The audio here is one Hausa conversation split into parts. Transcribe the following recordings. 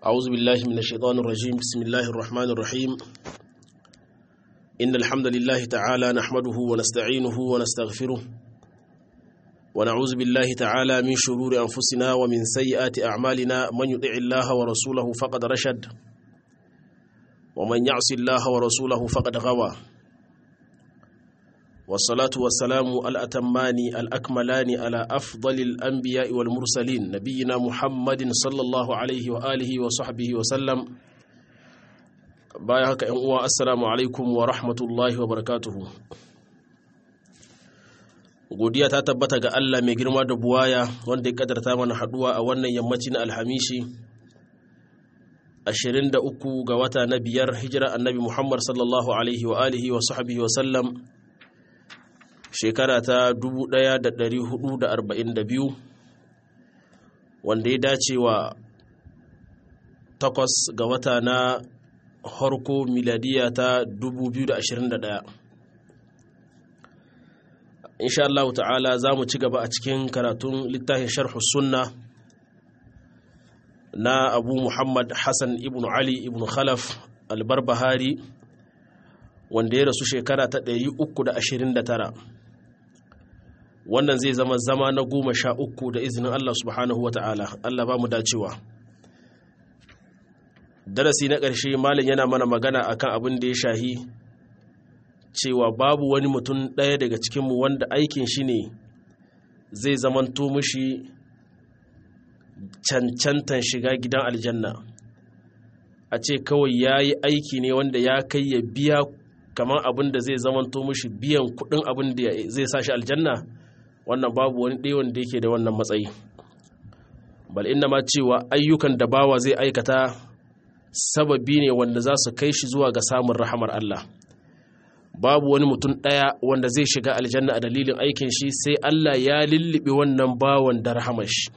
أعوذ بالله من الشيطان الرجيم بسم الله الرحمن الرحيم إن الحمد لله تعالى نحمده ونستعينه ونستغفره ونعوذ بالله تعالى من شرور أنفسنا ومن سيئات أعمالنا من يطع الله ورسوله فقد رشد ومن يعص الله ورسوله فقد غوى والصلاة والسلام الأتمان الأكملان على أفضل الأنبياء والمرسلين نبينا محمد صلى الله عليه وآله وصحبه وسلم بايعك أنواع السلام عليكم ورحمة الله وبركاته godiya ta tabbata ga Allah mai girma da buwaya wanda ya kadarta mana haduwa a wannan yammacin alhamishi 23 ga wata na biyar hijira annabi Muhammad sallallahu alaihi wa alihi wa sahbihi wa sallam shekara ta 1442 wanda ya dace wa takwas ga wata na harko miladiya ta 2021 insha Allah ta'ala za mu ci gaba a cikin karatun littafin sharhu sunna na abu muhammad hassan ibn ali ibn khalaf albarbahari wanda ya rasu shekara ta 329 wannan zai zama zama na goma sha uku da izinin Allah subhanahu wa ta'ala Allah ba mu dacewa darasi na ƙarshe malin yana mana magana akan abin da ya shahi cewa babu wani mutum ɗaya daga cikinmu wanda aikin shi ne zai zamanto mushi cancantan shiga gidan aljanna a ce kawai ya yi aiki ne wanda ya kai ya biya kamar abin da zai zamanto mushi biyan kuɗin abin da zai sa shi aljanna wannan babu wani ɗaya wanda yake da wannan matsayi bal inna ma cewa ayyukan da bawa zai aikata sababi ne wanda za su kai shi zuwa ga samun rahamar Allah babu wani mutum ɗaya wanda zai shiga aljanna a dalilin aikin shi sai Allah ya lullube wannan bawan da rahamar shi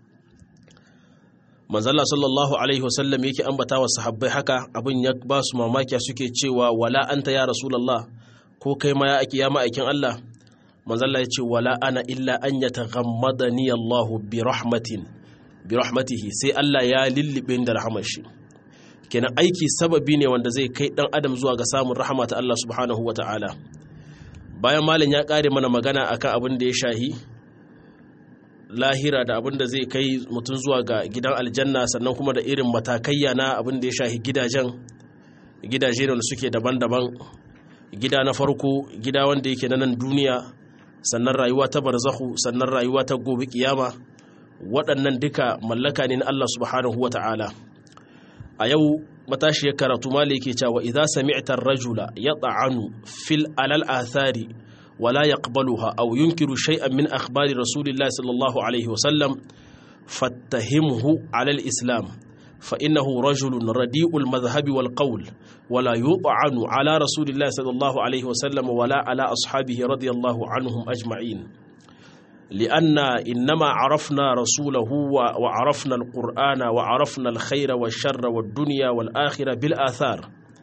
manzala sallallahu alaihi wasallam yake ambata wa sahabbai haka abin ya ba su mamakiya suke cewa wala anta ya rasulullah ko kai ma ya ake ya ma'aikin Allah manzala ya ce wala ana illa an yataghammadani Allah bi rahmatin bi rahmatihi sai Allah ya lullube da rahamar shi kenan aiki sababi ne wanda zai kai dan adam zuwa ga samun rahama ta Allah subhanahu ta'ala. bayan malam ya kare mana magana akan abin da ya shahi lahira da abin da zai kai mutum zuwa ga gidan aljanna sannan kuma da irin matakayya na abin da ya shahi gidajen gidaje da suke daban-daban gida na farko gida wanda yake na nan duniya sannan rayuwa ta barzahu sannan rayuwa ta gobe kiyama waɗannan duka mallaka ne na Allah subhanahu ta'ala. a yau matashiyar karatu mali ke cewa idza sami'ta ar-rajula yat'anu fil alal athari wala yaqbaluha aw yunkiru shay'an min akhbari rasulillahi sallallahu alaihi wa sallam fattahimhu ala al-islam fa innahu rajulun radi'ul madhhabi wal qawl wala yut'anu ala rasulillahi sallallahu alaihi wa sallam wala ala ashabihi radiyallahu anhum ajma'in لأن إنما عرفنا رسوله وعرفنا القرآن وعرفنا الخير والشر والدنيا والآخرة بالآثار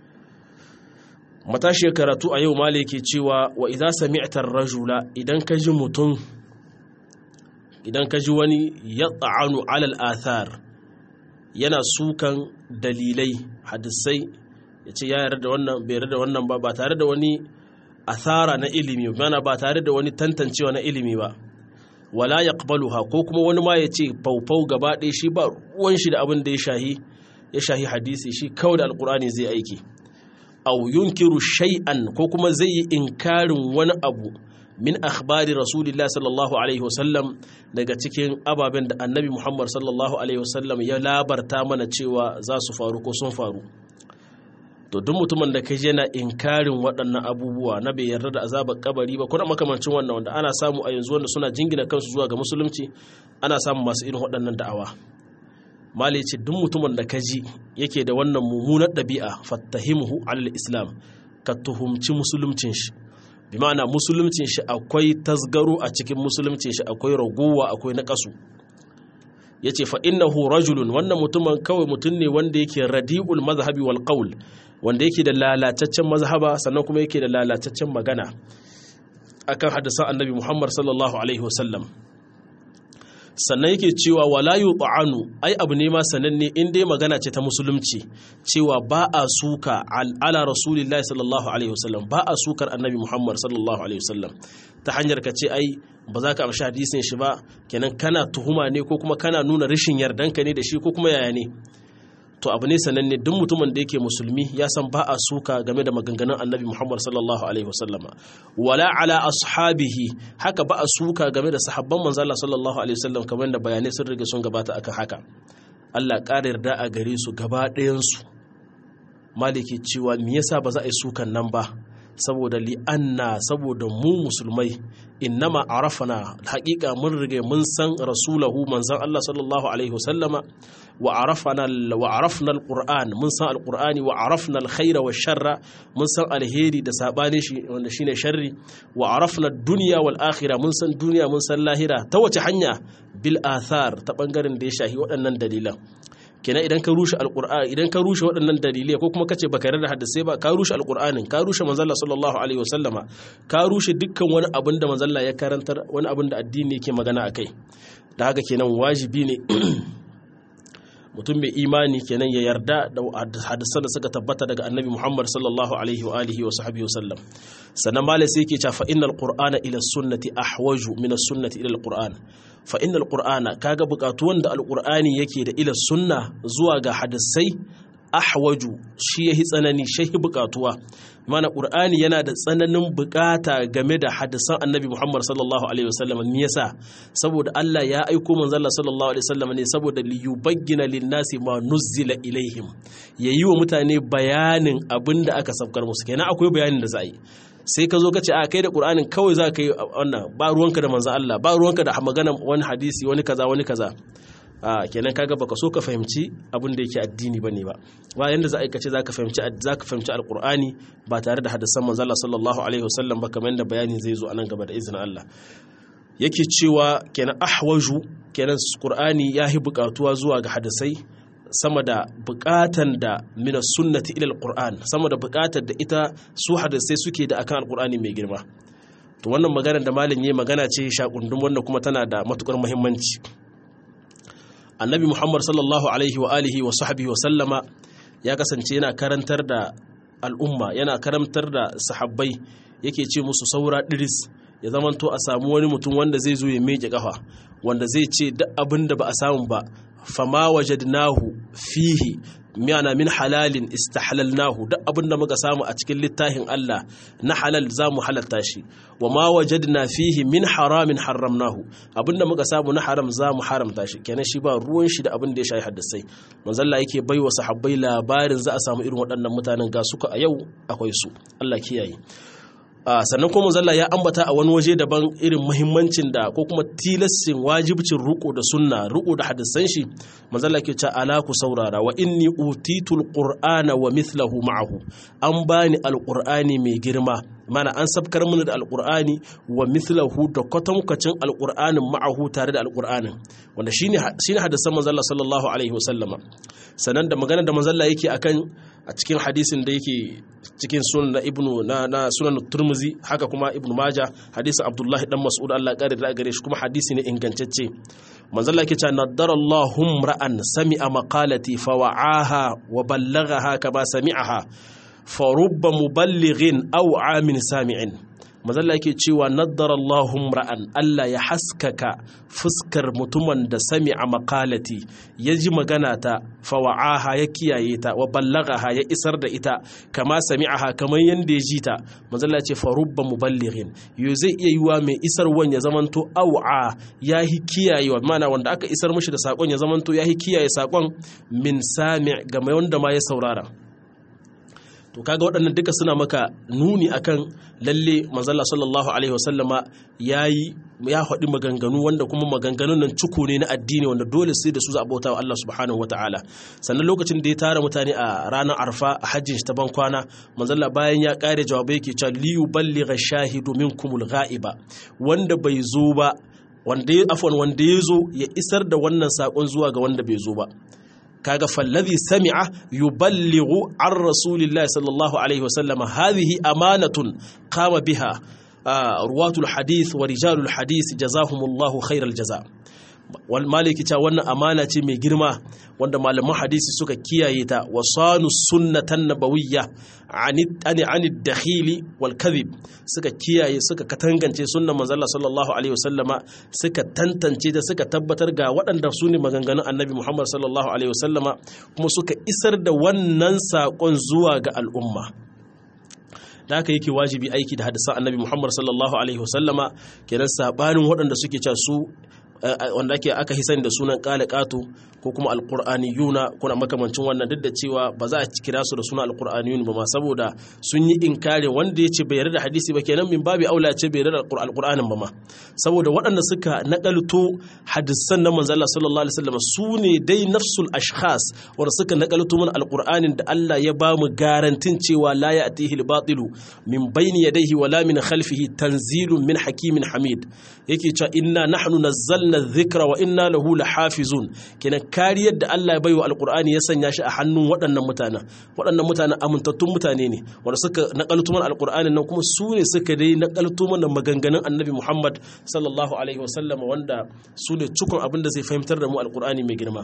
matashi karatu a yau maliki cewa wa idza sami'ta rajula idan ka ji mutum idan ka ji wani yat'anu ala al-athar yana sukan dalilai hadisai yace ya yarda da wannan bai yarda da wannan ba ba tare da wani athara na ilimi mana ba tare da wani tantancewa na ilimi ba wala yaqbaluha ko kuma wani ma ya ce faufau gaba ɗaya shi ba ruwan shi da abin da ya shahi ya shahi hadisi shi kawai da alkur'ani zai aiki aw yunkiru shay'an ko kuma zai yi inkarin wani abu min akhbari rasulillah sallallahu alaihi wasallam daga cikin ababen da annabi muhammad sallallahu alaihi wasallam ya labarta mana cewa za su faru ko sun faru to duk mutumin da kai yana inkarin waɗannan abubuwa na bai yarda da azabar kabari ba kuna makamancin wannan wanda ana samu a yanzu wanda suna jingina kansu zuwa ga musulunci ana samun masu irin waɗannan da'awa mali ce duk mutumin da kaji yake da wannan mummunar ɗabi'a fattahimuhu alal islam ka tuhumci musuluncin shi bi ma'ana musuluncin shi akwai tasgaro a cikin musuluncin shi akwai ragowa akwai naƙasu ya ce fa'innahu rajulun wannan mutumin kawai mutum ne wanda yake radi'ul mazhabi wal qaul wanda yake da lalataccen mazhaba sannan kuma yake da lalataccen magana akan hadisan annabi Muhammad sallallahu alaihi wasallam sannan yake cewa wala yut'anu ai abu ne ma sananne in dai magana ce ta musulunci cewa ba a suka ala rasulillahi sallallahu alaihi wasallam ba a sukar annabi muhammad sallallahu alaihi wasallam ta hanyar ka ce ai ba za ka amshi hadisin shi ba kenan kana tuhuma ne ko kuma kana nuna rashin yardanka ne da shi ko kuma yaya ne to abu ne sananne duk mutumin da yake musulmi ya san ba a suka game da maganganun annabi muhammad sallallahu alaihi wasallama wala ala ashabihi haka ba a suka game da sahabban manzala sallallahu alaihi wasallam kamar da bayanai sun riga sun gabata akan haka allah ƙara yarda a gare su gaba ɗayansu maliki cewa me yasa ba za a yi sukan nan ba saboda li'anna saboda mu musulmai innama arafana haƙiƙa mun rige mun san rasulahu manzan Allah sallallahu alaihi wasallama wa arafana wa arafna alquran mun san alqurani wa arafna alkhaira wa sharra mun san alheri da sabani shi wanda shine sharri wa arafna dunya wal akhirah mun san duniya mun san lahira ta wace hanya bil athar ta bangaren da ya shahi waɗannan dalilan kenan idan ka rushe alqur'ani idan ka rushe waɗannan dalilai ko kuma kace baka yarda hadisai ba ka rushe alqur'anin ka rushe manzalla sallallahu alaihi wasallama ka rushe dukkan wani abin da manzalla ya karantar wani abin da addini yake magana akai da haka kenan wajibi ne mutum mai imani kenan ya yarda da hadisan da suka tabbata daga annabi Muhammad sallallahu alaihi wa alihi wa sahbihi wasallam sannan malai sai yake cewa fa innal qur'ana ila sunnati ahwaju min as-sunnati ila al-qur'an fa innal qur'ana kaga bukatuwan da al-qur'ani yake da ila sunna zuwa ga hadisai ahwaju shi yahi tsanani shi bukatuwa mana qur'ani yana da tsananin bukata game da hadisan annabi Muhammad sallallahu alaihi wasallam me yasa saboda Allah ya aiko manzo Allah sallallahu alaihi wasallam ne saboda li yubayyana lin-nasi ma nuzzila ilaihim yayi wa mutane bayanin abinda aka sabkar musu kenan akwai bayanin da za a yi sai ka zo ka ce a kai da ƙur'anin kawai za ka yi wannan ba ruwanka da manzo Allah ba ruwanka da magana wani hadisi wani kaza wani kaza a kenan kaga baka so ka fahimci abin da yake addini bane ba ba yanda za a aikace za ka fahimci za ka fahimci alqur'ani ba tare da hadisan manzo Allah sallallahu alaihi wasallam ba kamar yadda bayani zai zo anan gaba da izinin Allah yake cewa kenan ahwaju kenan qur'ani yahi buƙatuwa zuwa ga hadisai sama da bukatan da mina sunnati ila alquran sama da bukatar da ita su hadisai suke da akan alqurani mai girma to wannan magana da malam yayi magana ce shakundum wanda kuma tana da matukar muhimmanci annabi muhammad sallallahu alaihi wa alihi wa sahbihi wa sallama ya kasance yana karantar da al'umma yana karantar da sahabbai yake ce musu saura diris ya zamanto a samu wani mutum wanda zai zo ya meke kafa wanda zai ce duk abin da ba a samu ba fama wajadnahu fihi miyana min halalin istahlalnahu duk abin da muka samu a cikin littafin Allah na halal za mu halatta shi wa ma wajadna fihi min haramin haramnahu abin da muka samu na haram za mu haramta shi kenan shi ba ruwan shi da abin da ya shayi haddasai manzalla yake bai wa sahabbai labarin za a samu irin waɗannan mutanen ga suka a yau akwai su Allah kiyaye sannan kuma zalla ya ambata a wani waje daban irin muhimmancin da ko kuma tilassin wajibcin ruko da sunna ruko da hadisan shi manzalla ke ce ala ku saurara wa inni utitul qur'ana wa mithlahu ma'ahu an bani alqur'ani mai girma mana an sabkar mana da alqur'ani wa mithlahu da kwatankwacin alqur'anin ma'ahu tare da alqur'anin wanda shine shine hadisan manzalla sallallahu alaihi wasallama sannan da magana da manzalla yake akan a cikin hadisin da yake cikin sunan ibnu na, na sunan turmuzi haka kuma ibnu maja hadisin abdullahi dan mas'ud Allah kare da gare shi kuma hadisi ne ingantacce manzo Allah yake cewa nadarallahu ra'an sami'a maqalati fa wa'aha wa ballaghaha kama sami'aha fa rubba muballighin aw 'amin sami'in mazalla yake cewa naddara Allahum ra'an Allah ya haskaka fuskar mutumin da sami a makalati ya ji magana ta fawa'aha ya kiyaye ta wa ballagaha ya isar da ita kama sami'aha kamar yadda ya ji ta mazalla ce farubba muballighin yo zai iya yiwa mai isarwan ya zamanto au'a ya hi kiyayewa mana wanda aka isar mishi da sakon ya zamanto ya hi kiyaye sakon min sami' ga mai wanda ma ya saurara to kaga waɗannan duka suna maka nuni akan lalle manzala sallallahu alaihi wasallama yayi ya faɗi maganganu wanda kuma maganganun nan cuku ne na addini wanda dole sai da su za a bauta wa Allah subhanahu wataala sannan lokacin da ya tara mutane a ranar arfa a hajjin shi ta ban kwana manzala bayan ya kare jawabai yake cewa li yuballigha shahidu minkumul ghaiba wanda bai zo ba wanda ya afwan wanda ya zo ya isar da wannan sakon zuwa ga wanda bai zo ba kaga fallazi sami'a yuballighu an rasulillahi sallallahu alaihi wasallam hadhihi amanatun qama biha ruwatul hadith wa rijalul hadith jazahumullahu khairal jaza wal maliki ta wannan amana ce mai girma wanda malaman hadisi suka kiyaye ta wa sanu sunnatan nabawiyya ani ani dakhili wal kadhib suka kiyaye suka katangance sunnan manzo Allah sallallahu alaihi wasallama suka tantance da suka tabbatar ga waɗanda su ne maganganun annabi Muhammad sallallahu alaihi wasallama kuma suka isar da wannan saƙon zuwa ga al'umma da haka yake wajibi aiki da hadisan annabi Muhammad sallallahu alaihi wasallama kenan sabanin waɗanda suke cewa su wanda ake aka hisan da sunan kala kato ko kuma alqur'aniyuna kuna makamancin wannan duk da cewa ba za a kira su da sunan alqur'aniyun ba ma saboda sun yi inkari wanda yace bai yarda da hadisi ba kenan min babi aula ce bai yarda da alqur'anin ba ma saboda waɗanda suka nakalto hadisan na manzo Allah sallallahu alaihi wasallam su ne dai nafsul ashkhas wanda suka nakalto mana alqur'anin da Allah ya ba mu garantin cewa la ya'tihi al-batilu min bayni yadayhi wala min khalfihi tanzilun min hakimin hamid yake cewa inna nahnu nazzalna dhikra wa inna lahu lahafizun kenan kariyar da Allah ya baiwa alqur'ani ya sanya shi a hannun waɗannan mutanen waɗannan mutanen amintattun mutane ne wanda suka nakalto mana alqur'anin nan kuma su ne suka dai nakalto mana maganganun annabi Muhammad sallallahu alaihi wasallam wanda su ne cikon abin da zai fahimtar da mu alqur'ani mai girma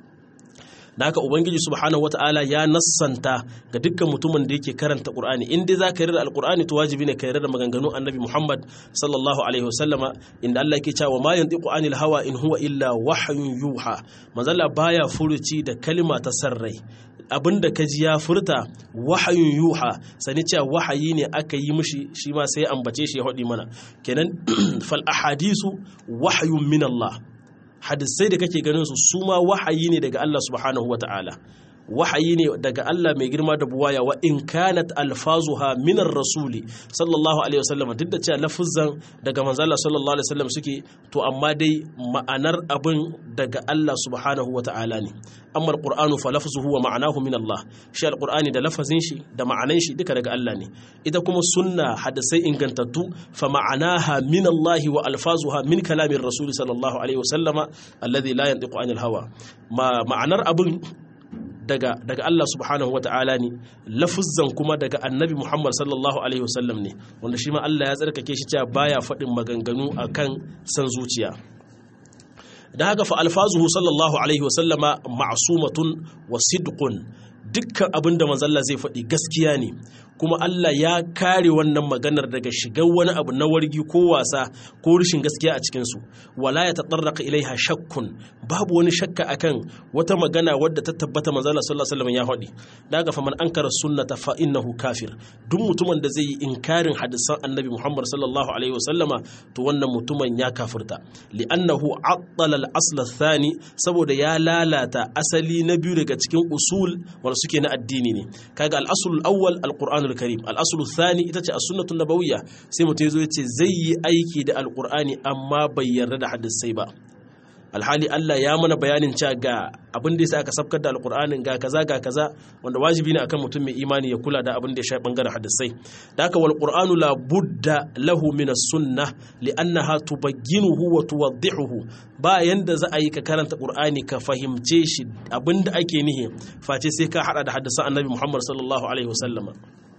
da haka ubangiji subhanahu wataala ya nassanta ga dukkan mutumin da yake karanta qur'ani in dai zaka yarda alqur'ani to wajibi ne ka yarda da maganganun annabi muhammad sallallahu alaihi wasallama inda Allah yake cewa ma yantiqu anil hawa in huwa illa wahyun yuha manzalla baya furuci da kalma ta sarrai abinda ka ji ya furta wahayun yuha sani cewa wahayi ne aka yi mishi shi ma sai ambace shi ya haɗi mana kenan fal ahadisu wahayun min Allah hadisai da kake ganin su su ma wahayi ne daga Allah subhanahu wa ta'ala wahayi ne daga Allah mai girma da buwaya wa in kanat alfazuha minar rasuli sallallahu alaihi wasallam duk da cewa lafuzan daga manzo Allah sallallahu alaihi wasallam suke to amma dai ma'anar abin daga Allah subhanahu wa ta'ala ne amma alqur'anu fa lafzuhu wa ma'anahu min Allah shi alqur'ani da lafazin shi da ma'anan shi duka daga Allah ne ita kuma sunna hadisai ingantattu fa ma'anaha min Allah wa alfazuha min kalamin rasul sallallahu alaihi wasallama alladhi la yantiqu anil hawa ma'anar abin daga daga Allah subhanahu wata'ala ne lafuzzan kuma daga annabi Muhammad sallallahu alaihi wasallam ne wanda shi ma Allah ya tsarkake shi cewa baya faɗin maganganu akan san zuciya da haka fa alfazuhu sallallahu alaihi wasallama ma'sumatun wa sidqun dukkan abin da manzalla zai faɗi gaskiya ne kuma Allah ya kare wannan maganar daga shigar wani abu na wargi ko wasa ko rashin gaskiya a cikinsu wala ya taɗarraka ilaiha shakkun babu wani shakka akan wata magana wadda ta tabbata manzalla sallallahu alaihi wasallam ya faɗi daga faman ankara sunnata fa innahu kafir duk mutumin da zai yi inkarin hadisan annabi Muhammad sallallahu alaihi wasallama to wannan mutumin ya kafirta li'annahu attala al-asl thani saboda ya lalata asali na biyu daga cikin usul wanda suke na addini ne kaga al-asl al-awwal al-qur'an al-karim al-asl thani ita ce as-sunnah nabawiyya sai mutum yazo yace zai yi aiki da al-qur'ani amma bai yarda da hadisai ba alhali Allah ya mana bayanin cewa ga abin da yasa aka sabkar da alqur'anin ga kaza ga kaza wanda wajibi ne akan mutum mai imani ya kula da abin da ya shafi bangaren hadisai da haka wal qur'anu la budda lahu min as-sunnah li'annaha tubagginuhu wa tuwaddihuhu ba yanda za a yi ka karanta qur'ani ka fahimce shi abin da ake nihi face sai ka hada da hadisan annabi Muhammad sallallahu alaihi wasallama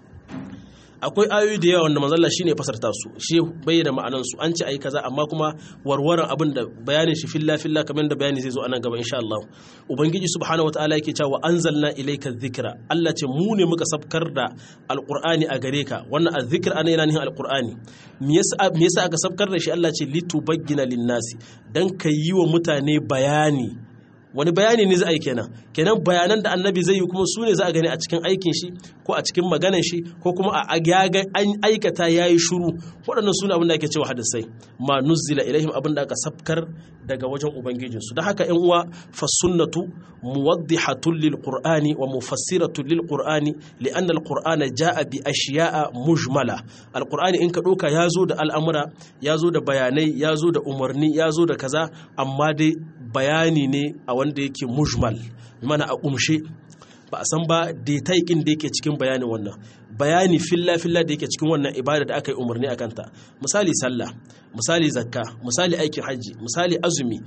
akwai ayoyi da yawa wanda manzalla shi ne fasarta su shi bayyana ma'anan su an ce ayi kaza amma kuma warwaran abin da bayanin shi filla filla kamar da bayani zai zo a nan gaba insha Allah ubangiji subhanahu wataala yake cewa anzalna ilayka dhikra Allah ce mu ne muka sabkar da alqur'ani a gare ka wannan azzikr ana yana nihin alqur'ani me yasa me yasa aka sabkar da shi Allah ce litubayyana linnasi dan yi wa mutane bayani wani bayani ne za a yi kenan kenan bayanan da annabi zai yi kuma su ne za a gani a cikin aikin shi ko a cikin maganan shi ko kuma a an aikata ya yi shuru waɗannan su ne abin da ake cewa hadisai ma nuzzila ilaihim abin da aka sabkar daga wajen ubangijinsu don haka yan uwa fa sunnatu muwaddihatun lil qur'ani wa mufassiratun lil qur'ani li'anna al qur'ana jaa bi ashiya'a mujmala al qur'ani in ka doka ya zo da al'amura ya zo da bayanai ya zo da umarni ya zo da kaza amma dai bayani ne a wanda yake mujmal mana a kumshe ba a san ba detaikin da yake cikin bayanin wannan bayani filla filla da yake cikin wannan ibada da aka yi umarni a kanta misali sallah misali zakka misali aikin hajji misali azumi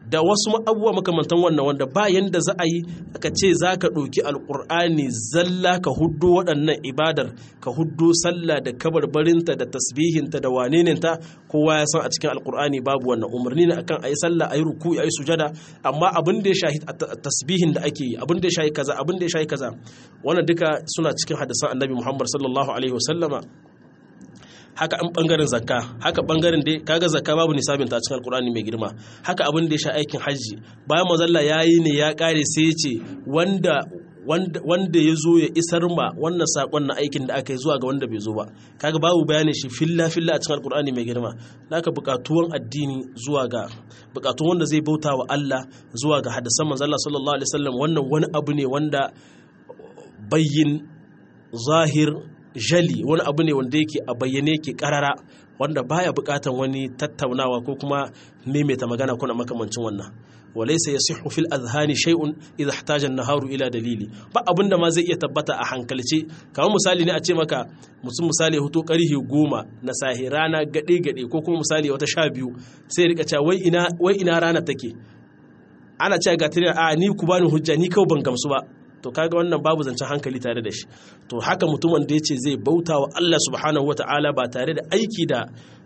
da wasu abubuwa makamantan wannan wanda ba yanda za a yi aka ce za ka ɗauki alƙur'ani zalla ka huddo waɗannan ibadar ka huddo sallah da kabarbarinta da tasbihinta da waneninta kowa ya san a cikin alƙur'ani babu wannan umarni ne akan a yi sallah a yi ruku a yi sujada amma abin da ya shahi tasbihin da ake yi abin da ya shahi kaza abin da ya shahi kaza wannan duka suna cikin hadisan annabi muhammad sallallahu alaihi wasallama haka an bangaren zakka haka bangaren dai kaga zakka babu nisabin ta cikin alkurani mai girma haka abin da ya sha aikin hajji bayan mazalla yayi ne ya kare sai ya ce wanda wanda ya zo ya isar ma wannan sakon na aikin da aka yi zuwa ga wanda bai zo ba kaga babu bayanin shi filla filla a cikin alkur'ani mai girma naka bukatuwan addini zuwa ga bukatun wanda zai bauta wa Allah zuwa ga hadisan manzo Allah sallallahu alaihi wasallam wannan wani abu ne wanda bayyin zahir jali wani abu ne wanda yake a bayyane yake karara wanda baya bukatan wani tattaunawa ko kuma maimaita magana kuna makamancin wannan walaysa yasihu fil adhani shay'un idha ihtaja an-naharu ila dalili ba abinda ma zai iya tabbata a hankalce kamar misali ne a ce maka mutum misali hoto karhi goma na sahi rana gade gade ko kuma misali wata sha biyu sai rika cewa wai ina wai ina rana take ana cewa ga tare a ni ku bani hujja ni kawai ban gamsu ba to kaga wannan babu zancen hankali tare da shi to haka mutumin da ya ce zai bauta wa Allah subhanahu wata'ala ba tare da aiki da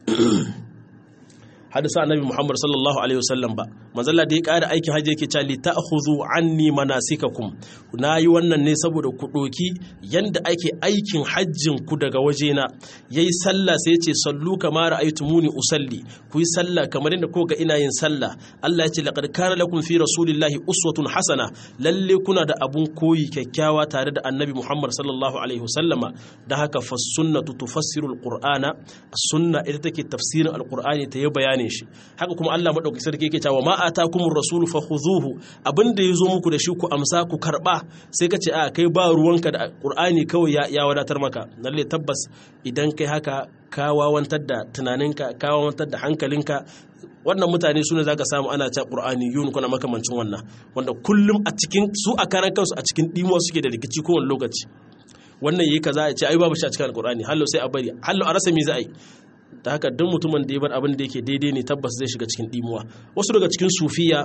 hadisa annabi Muhammad sallallahu alaihi wasallam ba manzalla da ya ƙara aikin hajji yake cewa li ta'khudhu anni manasikakum nayi wannan ne saboda ku doki yanda ake aikin hajjin ku daga wajena yayi sallah sai yace sallu kama ra'aytumuni usalli ku yi sallah kamar yadda ko ga ina yin sallah Allah ya ce laqad kana lakum fi rasulillahi uswatun hasana lalle kuna da abun koyi kyakkyawa tare da annabi Muhammad sallallahu alaihi wasallama da haka fa sunnatu tufassiru alqur'ana sunna ita take tafsirin alqur'ani ta yi bayani shi haka kuma Allah madaukakin sarki yake cewa ma atakumur rasulu fakhuzuhu abinda yazo muku da shi ku amsa ku karba sai ka ce a kai ba ruwanka da qur'ani kawai ya, ya wadatar maka lalle tabbas idan kai haka ka wawantar da tunaninka ka wawantar da hankalinka wannan mutane su ne za ka samu ana ta ƙur'ani yun kuna makamancin wannan wanda kullum a cikin su a karan kansu a cikin ɗimuwa suke da rikici kowane lokaci wannan yi kaza ya ce ai babu shi a cikin alƙur'ani hallo sai a bari hallo a rasa me za a yi da haka duk mutumin da ya bar abin da yake daidai ne tabbas zai shiga cikin ɗimuwa wasu daga cikin sufiya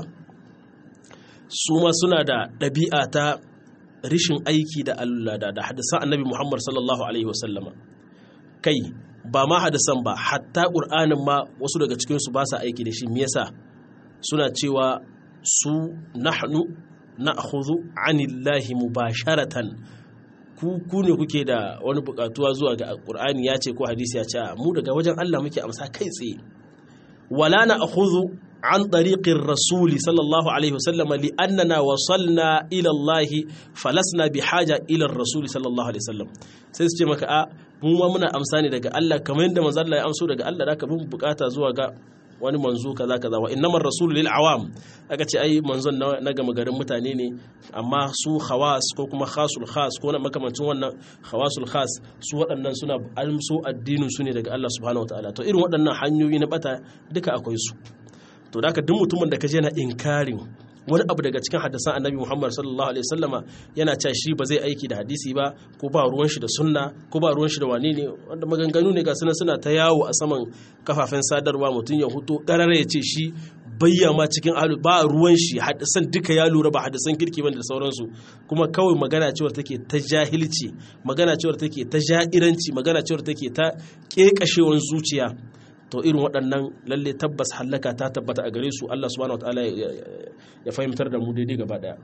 su ma suna da ɗabi'a ta rishin aiki da Allah da hadisan annabi Muhammad sallallahu alaihi wasallama kai ba ma hadisan ba hatta ƙur'anin ma wasu daga cikinsu ba sa aiki da shi me yasa suna cewa su nahnu na'khudhu anillahi mubasharatan ku ku ne kuke da wani bukatuwa zuwa ga ƙur'ani ya ce ko hadisi ya ce mu daga wajen Allah muke amsa kai tsaye wala na'khudhu an tariqin rasuli sallallahu alaihi wasallam li annana wasalna ila Allah falasna bi haja ila rasuli sallallahu alaihi wasallam sai su ce maka a mu ma muna amsa ne daga Allah kamar yadda manzo Allah ya amso daga Allah da ka bin bukata zuwa ga wani manzo kaza kaza wa innamar rasul lil awam aka ce ai manzon na gama garin mutane ne amma su khawas ko kuma khasul khas ko na makamancin wannan khawasul khas su waɗannan suna amso addinin su ne daga Allah subhanahu wataala to irin waɗannan hanyoyi na bata duka akwai su to da duk mutumin da kaje na inkarin wani abu daga cikin hadisan annabi Muhammad sallallahu alaihi wasallama yana cewa shi ba zai aiki da hadisi ba ko ba ruwan shi da sunna ko ba ruwan shi da wane ne wanda maganganu ne ga suna suna ta yawo a saman kafafen sadarwa mutum ya huto karara ya ce shi bayyama cikin alu ba ruwan shi hadisan duka ya lura ba hadisan kirki bane da sauransu kuma kawai magana cewar take ta jahilci magana cewar take ta ja'iranci magana cewar take ta kekashewan zuciya to irin waɗannan lalle tabbas hallaka ta tabbata a gare su Allah subhanahu wataala ya fahimtar da mu daidai gaba daya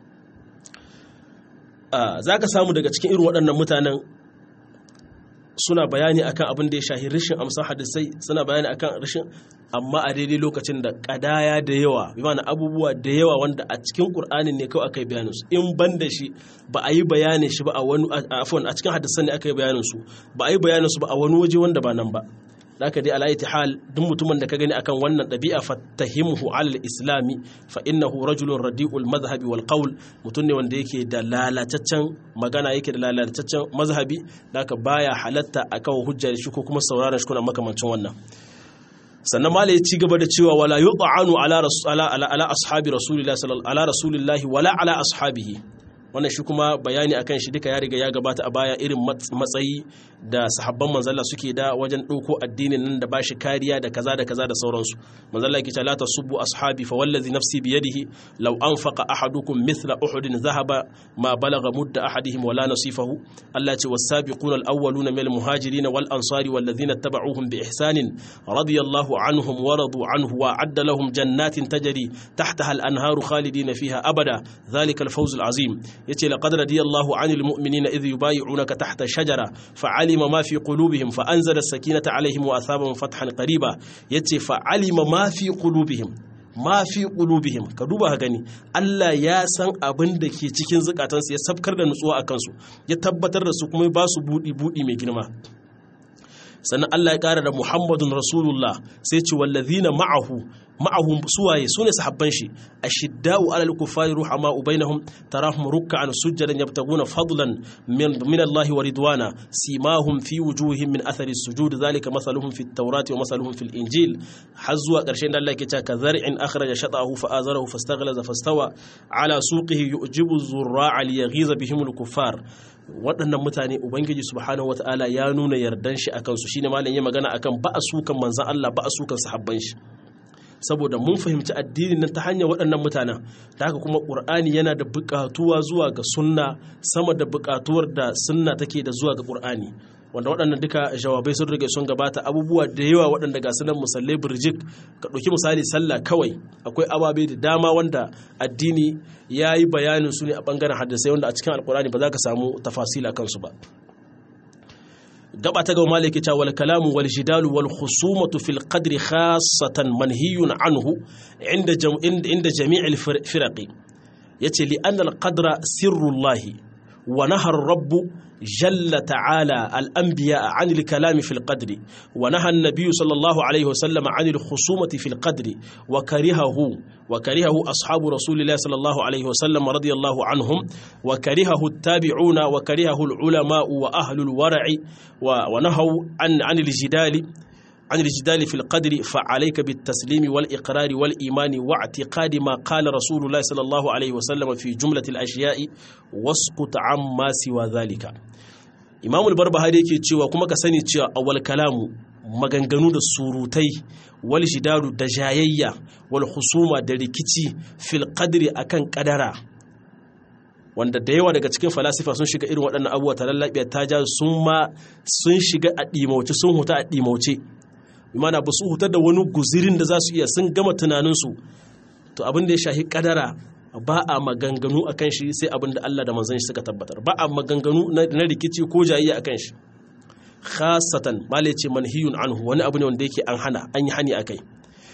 za ka samu daga cikin irin waɗannan mutanen suna bayani akan abin da ya shahi rashin amsa hadisai suna bayani akan rashin amma a daidai lokacin da kadaya da yawa bi mana abubuwa da yawa wanda a cikin qur'ani ne kawai aka yi bayanin su in ban da shi ba a yi bayanin shi ba a wani afwan a cikin hadisan ne aka yi bayanin su ba a yi bayanin su ba a wani waje wanda ba nan ba zaka dai ala hal duk mutumin da ka gani akan wannan ɗabi'a fattahimhu alal islami fa innahu rajulun radi'ul mazhabi wal qawl mutum ne wanda yake da lalataccen magana yake da lalataccen mazhabi zaka baya halatta akan hujja da shi ko kuma sauraron shi kuna makamancin wannan sannan ma ya ci gaba da cewa wala yut'anu ala ala ala ashabi rasulillahi sallallahu ala rasulillahi wala ala ashabihi wannan shi kuma bayani akan shi duka ya riga ya gabata a baya irin matsayi da sahabban manzalla suke da wajen ɗauko addinin nan da bashi kariya da kaza da kaza da sauransu manzalla yake cewa la tasubbu ashabi fa wallazi nafsi bi yadihi law anfaqa ahadukum mithla uhudin dhahaba ma balagha mudda ahadihim wala nasifahu Allah ce was-sabiquna al-awwaluna min al-muhajirin wal ansari wal ladhina tabauhum bi ihsanin radiyallahu anhum wa radu anhu wa adda lahum jannatin tajri tahtaha al-anharu khalidina fiha abada dhalika al-fawz al-azim yace laqad radiyallahu 'anil mu'minina idh yubay'unaka tahta shajara fa'alima ma fi qulubihim fa anzala as-sakinata 'alayhim wa asabahum fathan qariba yace fa'alima ma fi qulubihim ma fi qulubihim ka duba ka gani Allah ya san abin da ke cikin zukatansu ya sabkar da nutsuwa akan su ya tabbatar da su kuma ba su budi budi mai girma sannan Allah ya ƙara da Muhammadun Rasulullah sai ce wallazina ma'ahu ma'ahum suwaye sune sahabban shi ashidda'u 'alal kuffari ruhama'u bainahum tarahum ruk'an sujjadan yabtaguna fadlan min min Allah wa ridwana simahum fi wujuhihim min athari sujud zalika masaluhum fit tawrati wa masaluhum fil injil har zuwa ƙarshen da Allah yake cewa kazar'in akhraja shatahu fa azarahu fastaghlaza fastawa 'ala suqihi yu'jibu zurra'a liyaghiza bihim al kuffar waɗannan mutane ubangiji subhanahu wata'ala ya nuna yardan shi akan su shine malam ya magana akan ba a sukan manzon Allah ba a sukan sahabban shi saboda mun fahimci addinin nan ta hanyar waɗannan mutanen ta haka kuma ƙur'ani yana da buƙatuwa zuwa ga sunna sama da buƙatuwar da sunna take da zuwa ga ƙur'ani wanda waɗannan duka jawabai sun rage sun gabata abubuwa da yawa waɗanda ga sunan musallai birjik ka ɗauki misali sallah kawai akwai ababe da dama wanda addini ya yi bayanin su ne a ɓangaren hadisai wanda a cikin alkurani ba za ka samu tafasila kansu ba gaba ta gaba malaki ta wal kalamu wal jidalu wal khusumatu fil qadri khassatan manhiyun anhu inda inda jami'il firaqi yace li anna al qadra sirrullahi wa nahar rabbu جل تعالى الأنبياء عن الكلام في القدر ونهى النبي صلى الله عليه وسلم عن الخصومة في القدر وكرهه وكرهه أصحاب رسول الله صلى الله عليه وسلم رضي الله عنهم وكرهه التابعون وكرهه العلماء وأهل الورع ونهوا عن عن الجدال عن الجدال في القدر فعليك بالتسليم والإقرار والإيمان واعتقاد ما قال رسول الله صلى الله عليه وسلم في جملة الأشياء واسقط عما سوى ذلك إمام البربهاري yake cewa kuma ka sani cewa awwal kalamu maganganu da surutai wal jidaru da jayayya wal husuma da rikici fil qadri akan kadara wanda da yawa daga cikin falasifa sun shiga irin waɗannan abubuwa ta lallabiya ta ja sun ma sun shiga a ɗimauce sun huta a ɗimauce imana ba su hutar da wani guzirin da za su iya sun gama tunaninsu to abin da ya shahi kadara ba a maganganu a kan shi sai abin da Allah da manzan shi suka tabbatar ba a maganganu na rikici ko jayayya a kan shi khasatan male ce manhiyun anhu wani abu ne wanda yake an hana an yi hani a kai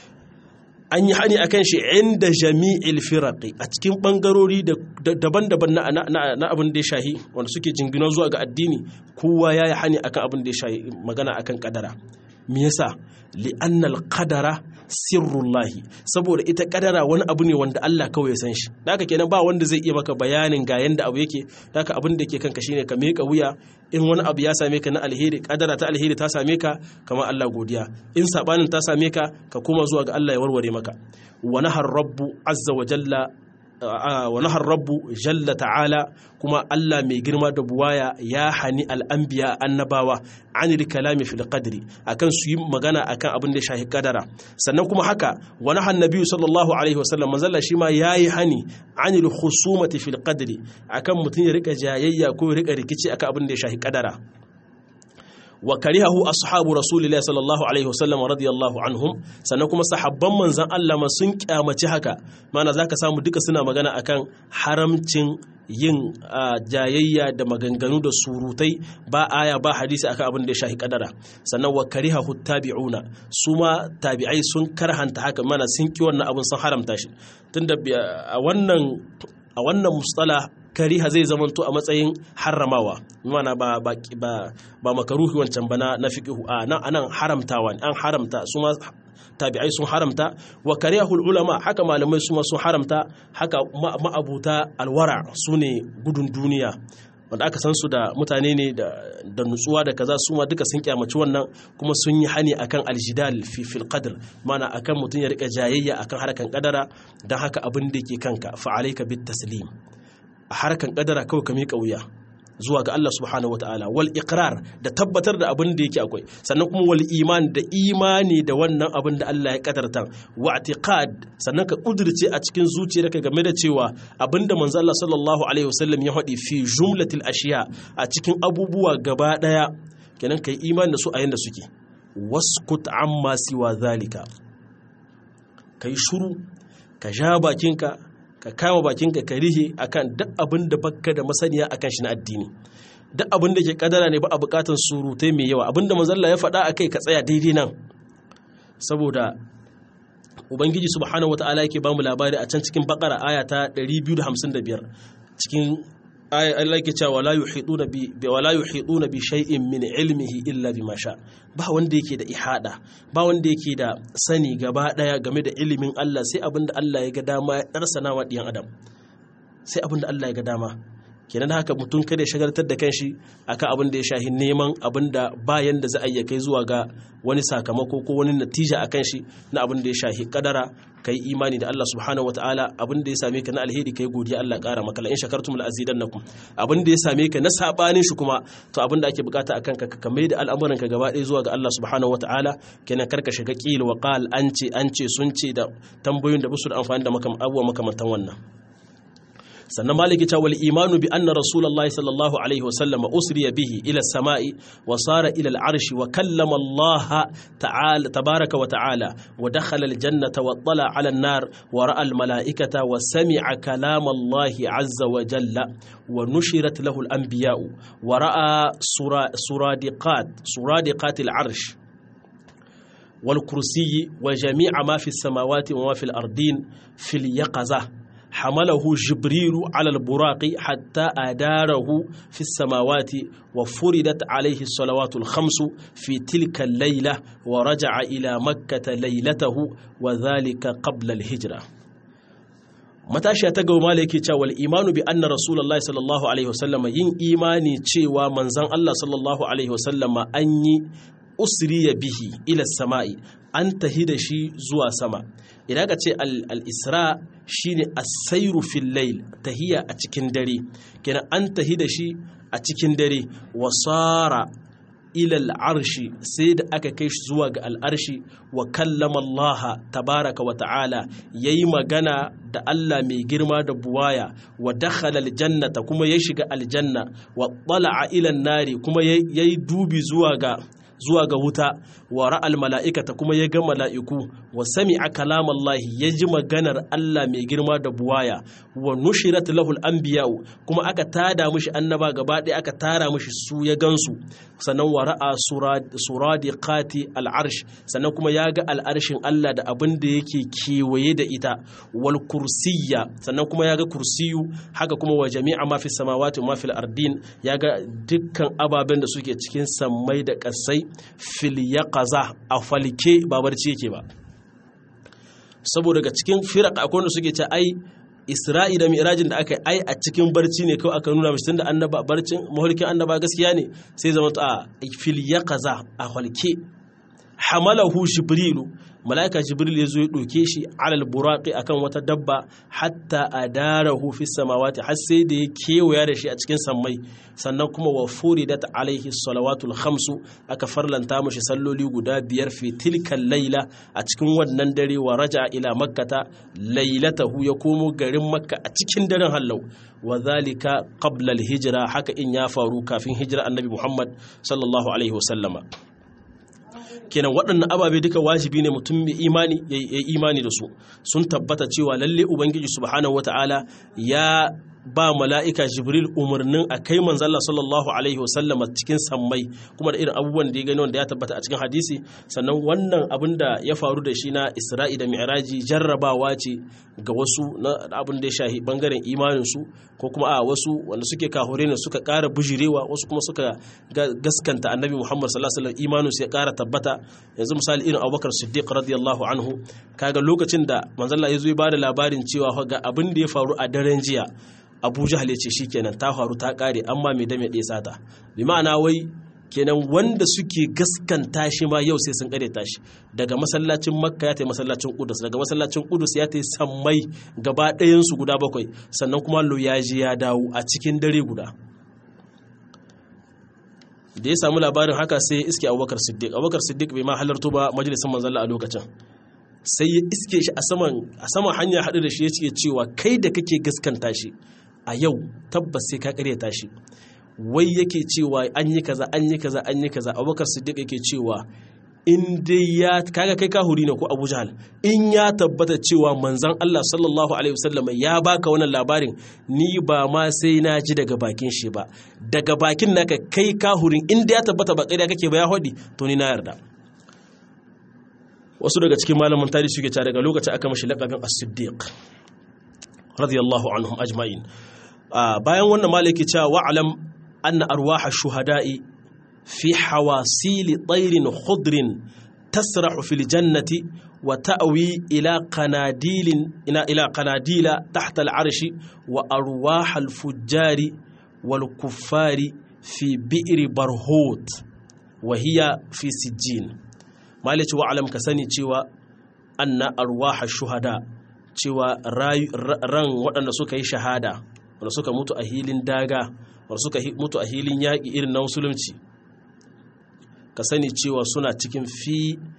an yi hani a kan shi inda jami'il firaqi a cikin bangarori daban-daban na abin da ya shahi wanda suke jingina zuwa ga addini kowa ya yi hani akan abin da ya shahi magana akan kadara me yasa li'annal qadara sirrullahi saboda ita kadara wani abu ne wanda Allah kawai ya san shi haka kenan ba wanda zai iya maka bayanin ga yanda abu yake haka abin da ke kanka shine ka meka wuya in wani abu ya same ka na alheri kadara ta alheri ta same ka kamar Allah godiya in sabanin ta same ka ka koma zuwa ga Allah ya warware maka wa nahar rabbu azza wa jalla wa nahar rabbu jalla ta'ala kuma Allah mai girma da buwaya ya hani al'anbiya annabawa anil kalami fil qadri akan su yi magana akan abin da shahi kadara sannan kuma haka wa nahan nabiyyu sallallahu alaihi wasallam manzalla shi ma yayi hani anil khusumati fil qadri akan mutun ya rika jayayya ko ya rika rikici akan abin da shahi kadara wa karihahu ashabu rasulillahi sallallahu alaihi wasallam radiyallahu anhum sannan kuma sahabban manzon Allah ma sun kyamaci haka mana zaka samu duka suna magana akan haramcin yin jayayya da maganganu da surutai ba aya ba hadisi akan abin da ya shahi kadara sannan wa karihahu tabi'una su ma tabi'ai sun karhanta haka mana sun ki wannan abin sun haramta shi tunda a wannan a wannan mustala kariha zai zamanto a matsayin harramawa mana ba ba ba, ba makaruhi wancan bana na fiqhu a nan anan haramtawa an haramta su ma tabi'ai sun haramta wa karihul ulama haka malamai su ma sun haramta haka ma'abuta alwara su ne gudun duniya wanda aka san su da mutane ne da nutsuwa da kaza su ma duka sun kyamaci wannan kuma sun yi hani akan aljidal fi fil qadr mana akan mutum ya rika jayayya akan harkan kadara dan haka abin da ke kanka fa alayka bit taslim a harkan kadara kawai ka miƙa wuya zuwa ga Allah subhanahu wataala wal iqrar da tabbatar da abin da yake akwai sannan kuma wal iman da imani da wannan abin da Allah ya kadarta wa i'tiqad sannan ka kudirce a cikin zuciyarka game da cewa abin da manzo Allah sallallahu alaihi wasallam ya faɗi fi jumlatil ashiya a cikin abubuwa gaba daya kenan kai imani da su a yanda suke waskut amma siwa zalika kai shuru ka ja bakinka ka kama bakinka ka rihe akan duk abin da baka da masaniya akan shi na addini duk abin da ke kadara ne ba a bukatan surutai mai yawa abin da manzalla ya faɗa akai ka tsaya daidai nan saboda ubangiji subhanahu wata'ala yake bamu labari a can cikin bakara aya ta 255 cikin aya Allah yake cewa wala yuhiduna bi wala yuhiduna bi shay'in min ilmihi illa bima sha ba wanda yake da ihada ba wanda yake da sani gaba daya game da ilimin Allah sai abinda Allah ya ga dama ya darsana wa diyan adam sai abinda Allah ya ga dama kenan haka mutum kada ya shagaltar da kanshi akan abin da ya shahi neman abin da bayan da za a iya kai zuwa ga wani sakamako ko wani natija a kanshi na abin da ya shahi kadara kai imani da Allah subhanahu wataala abin da ya same ka na alheri kai godiya Allah kara maka in shakartum la azidannakum abin da ya same ka na sabanin shi kuma to abin da ake bukata akan ka ka mai da al'amuran ka gaba ɗaya zuwa ga Allah subhanahu wataala kenan karka shiga qil wa qal an ce an ce sun ce da tambayoyin da ba su da amfani da abubuwa makamantan wannan sannan maliki ta wal imanu bi anna rasulullahi sallallahu alaihi wa sallama usriya bihi ila samai wa sara ila al-arsh wa kallama Allah ta'ala tabaraka wa ta'ala wa dakhala al-jannata wa tala ala an-nar wa ra'a al-mala'ikata wa sami'a kalam Allah azza wa jalla wa nushirat lahu al-anbiya'u wa ra'a suradiqat suradiqat al-arsh والكرسي وجميع ما في السماوات وما في الأرضين في اليقظة حمله جبريل على البراق حتى أداره في السماوات وفردت عليه الصلوات الخمس في تلك الليلة ورجع إلى مكة ليلته وذلك قبل الهجرة matashiya ta gaba malaki cewa wal imanu bi anna rasulullahi sallallahu alaihi wasallam yin imani cewa manzon Allah sallallahu alaihi wasallam an yi usriya bihi ila sama'i an tahi da shi zuwa sama idan ka ce al-isra shine as-sayru fil layl tahiya a cikin dare kenan an tahi da shi a cikin dare wasara ila al-arshi sai da aka kai shi zuwa ga al-arshi wa kallama Allah tabaraka wa ta'ala yayi magana da Allah mai girma da buwaya wa dakhala al-jannata kuma ya shiga aljanna wa tala'a ila an-nari kuma yayi dubi zuwa ga zuwa ga wuta wa ra'al mala'ikata kuma ya ga mala'iku wa sami'a kalamallahi ya ji maganar Allah mai girma da buwaya wa nushirat lahul anbiya'u kuma aka tada mishi annaba gaba ɗaya aka tara mishi su ya gansu sannan wa ra'a suradiqati al'arsh sannan kuma ya ga al'arshin Allah da abin da yake kewaye da ita wal kursiyya sannan kuma ya ga kursiyu haka kuma wa jami'a ma fi samawati wa ma fil ardin ya ga dukkan ababen da suke cikin sammai da ƙasai fil yaqaza a falke ba barci yake ba saboda daga cikin firaq akwai wanda suke ce ai Isra'i da Mi'rajin da aka yi ai a cikin barci ne kawai aka nuna mishi tunda annaba barcin mahulkin annaba gaskiya ne sai zama a fil yaqaza a falke hamalahu jibrilu mala'ika jibril ya zo ya ɗauke shi alal buraqi akan wata dabba hatta adarahu fi samawati har sai da ya kewaya da shi a cikin sammai sannan kuma wa furidat alaihi salawatul khamsu aka farlanta mashi salloli guda biyar fi tilkan laila a cikin wannan dare wa raja ila makkata lailatahu ya komo garin makka a cikin daren hallau wa zalika qabla hijira haka in ya faru kafin hijira annabi muhammad sallallahu alaihi wasallama kenan waɗannan ababe duka wajibi ne mutum mai imani ya yi imani da su sun tabbata cewa lalle ubangiji subhanahu wata'ala ya ba mala'ika jibril umarnin a kai manzalla sallallahu alaihi wasallama cikin sammai kuma da irin abubuwan da ya gani wanda ya tabbata a cikin hadisi sannan wannan abin da ya faru da shi na isra'i da mi'raji jarrabawa ce ga wasu na abin da ya shahi bangaren imaninsu ko kuma a wasu wanda suke kahure ne suka ƙara bujirewa wasu kuma suka gaskanta annabi muhammad sallallahu alaihi wasallam imaninsu ya ƙara tabbata yanzu misali irin abubakar siddiq radiyallahu anhu kaga lokacin da manzalla ya zo ya bada labarin cewa ga abin da ya faru a daren jiya abu jahal ya ce shikenan ta faru ta kare amma mai dame ɗaya sata bi ma'ana wai kenan wanda suke gaskanta shi ma yau sai sun ƙareta shi daga masallacin makka ya ta masallacin kudus daga masallacin kudus ya ta sammai gaba ɗayansu guda bakwai sannan kuma loyaji ya dawo a cikin dare guda da ya samu labarin haka sai ya iske abubakar siddiq abubakar siddiq bai ma halarto ba majalisar manzalla a lokacin sai ya iske shi a saman hanya haɗu da shi ya ce cewa kai da kake gaskanta shi a yau tabbas sai ka ƙaryata shi wai yake cewa an yi kaza an yi kaza an yi kaza abubakar siddiq yake cewa in dai ya kaga kai kahuri ne ko abu jahal in ya tabbata cewa manzan allah sallallahu alaihi wasallam ya baka wannan labarin ni ba ma sai na ji daga bakin shi ba daga bakin naka kai kahurin in dai ya tabbata ba ƙarya kake ba ya hodi to ni na yarda wasu daga cikin malaman tarihi suke cewa daga lokacin aka mashi laƙabin as-siddiq radiyallahu anhum ajma'in bayan wannan malaki cewa wa'alam anna arwaha shuhada'i fi hawasili tayrin khudrin tasrahu fil jannati wa ta'wi ila qanadilin ila ila qanadila tahta al-arshi wa arwaha al-fujjari wal kuffari fi bi'ri barhut wa hiya fi sijjin malaci wa'alam ka sani cewa anna arwaha shuhada cewa ran waɗanda suka yi shahada wanda suka mutu a hilin daga wanda suka mutu a hilin yaƙi irin na musulunci ka sani cewa suna cikin fi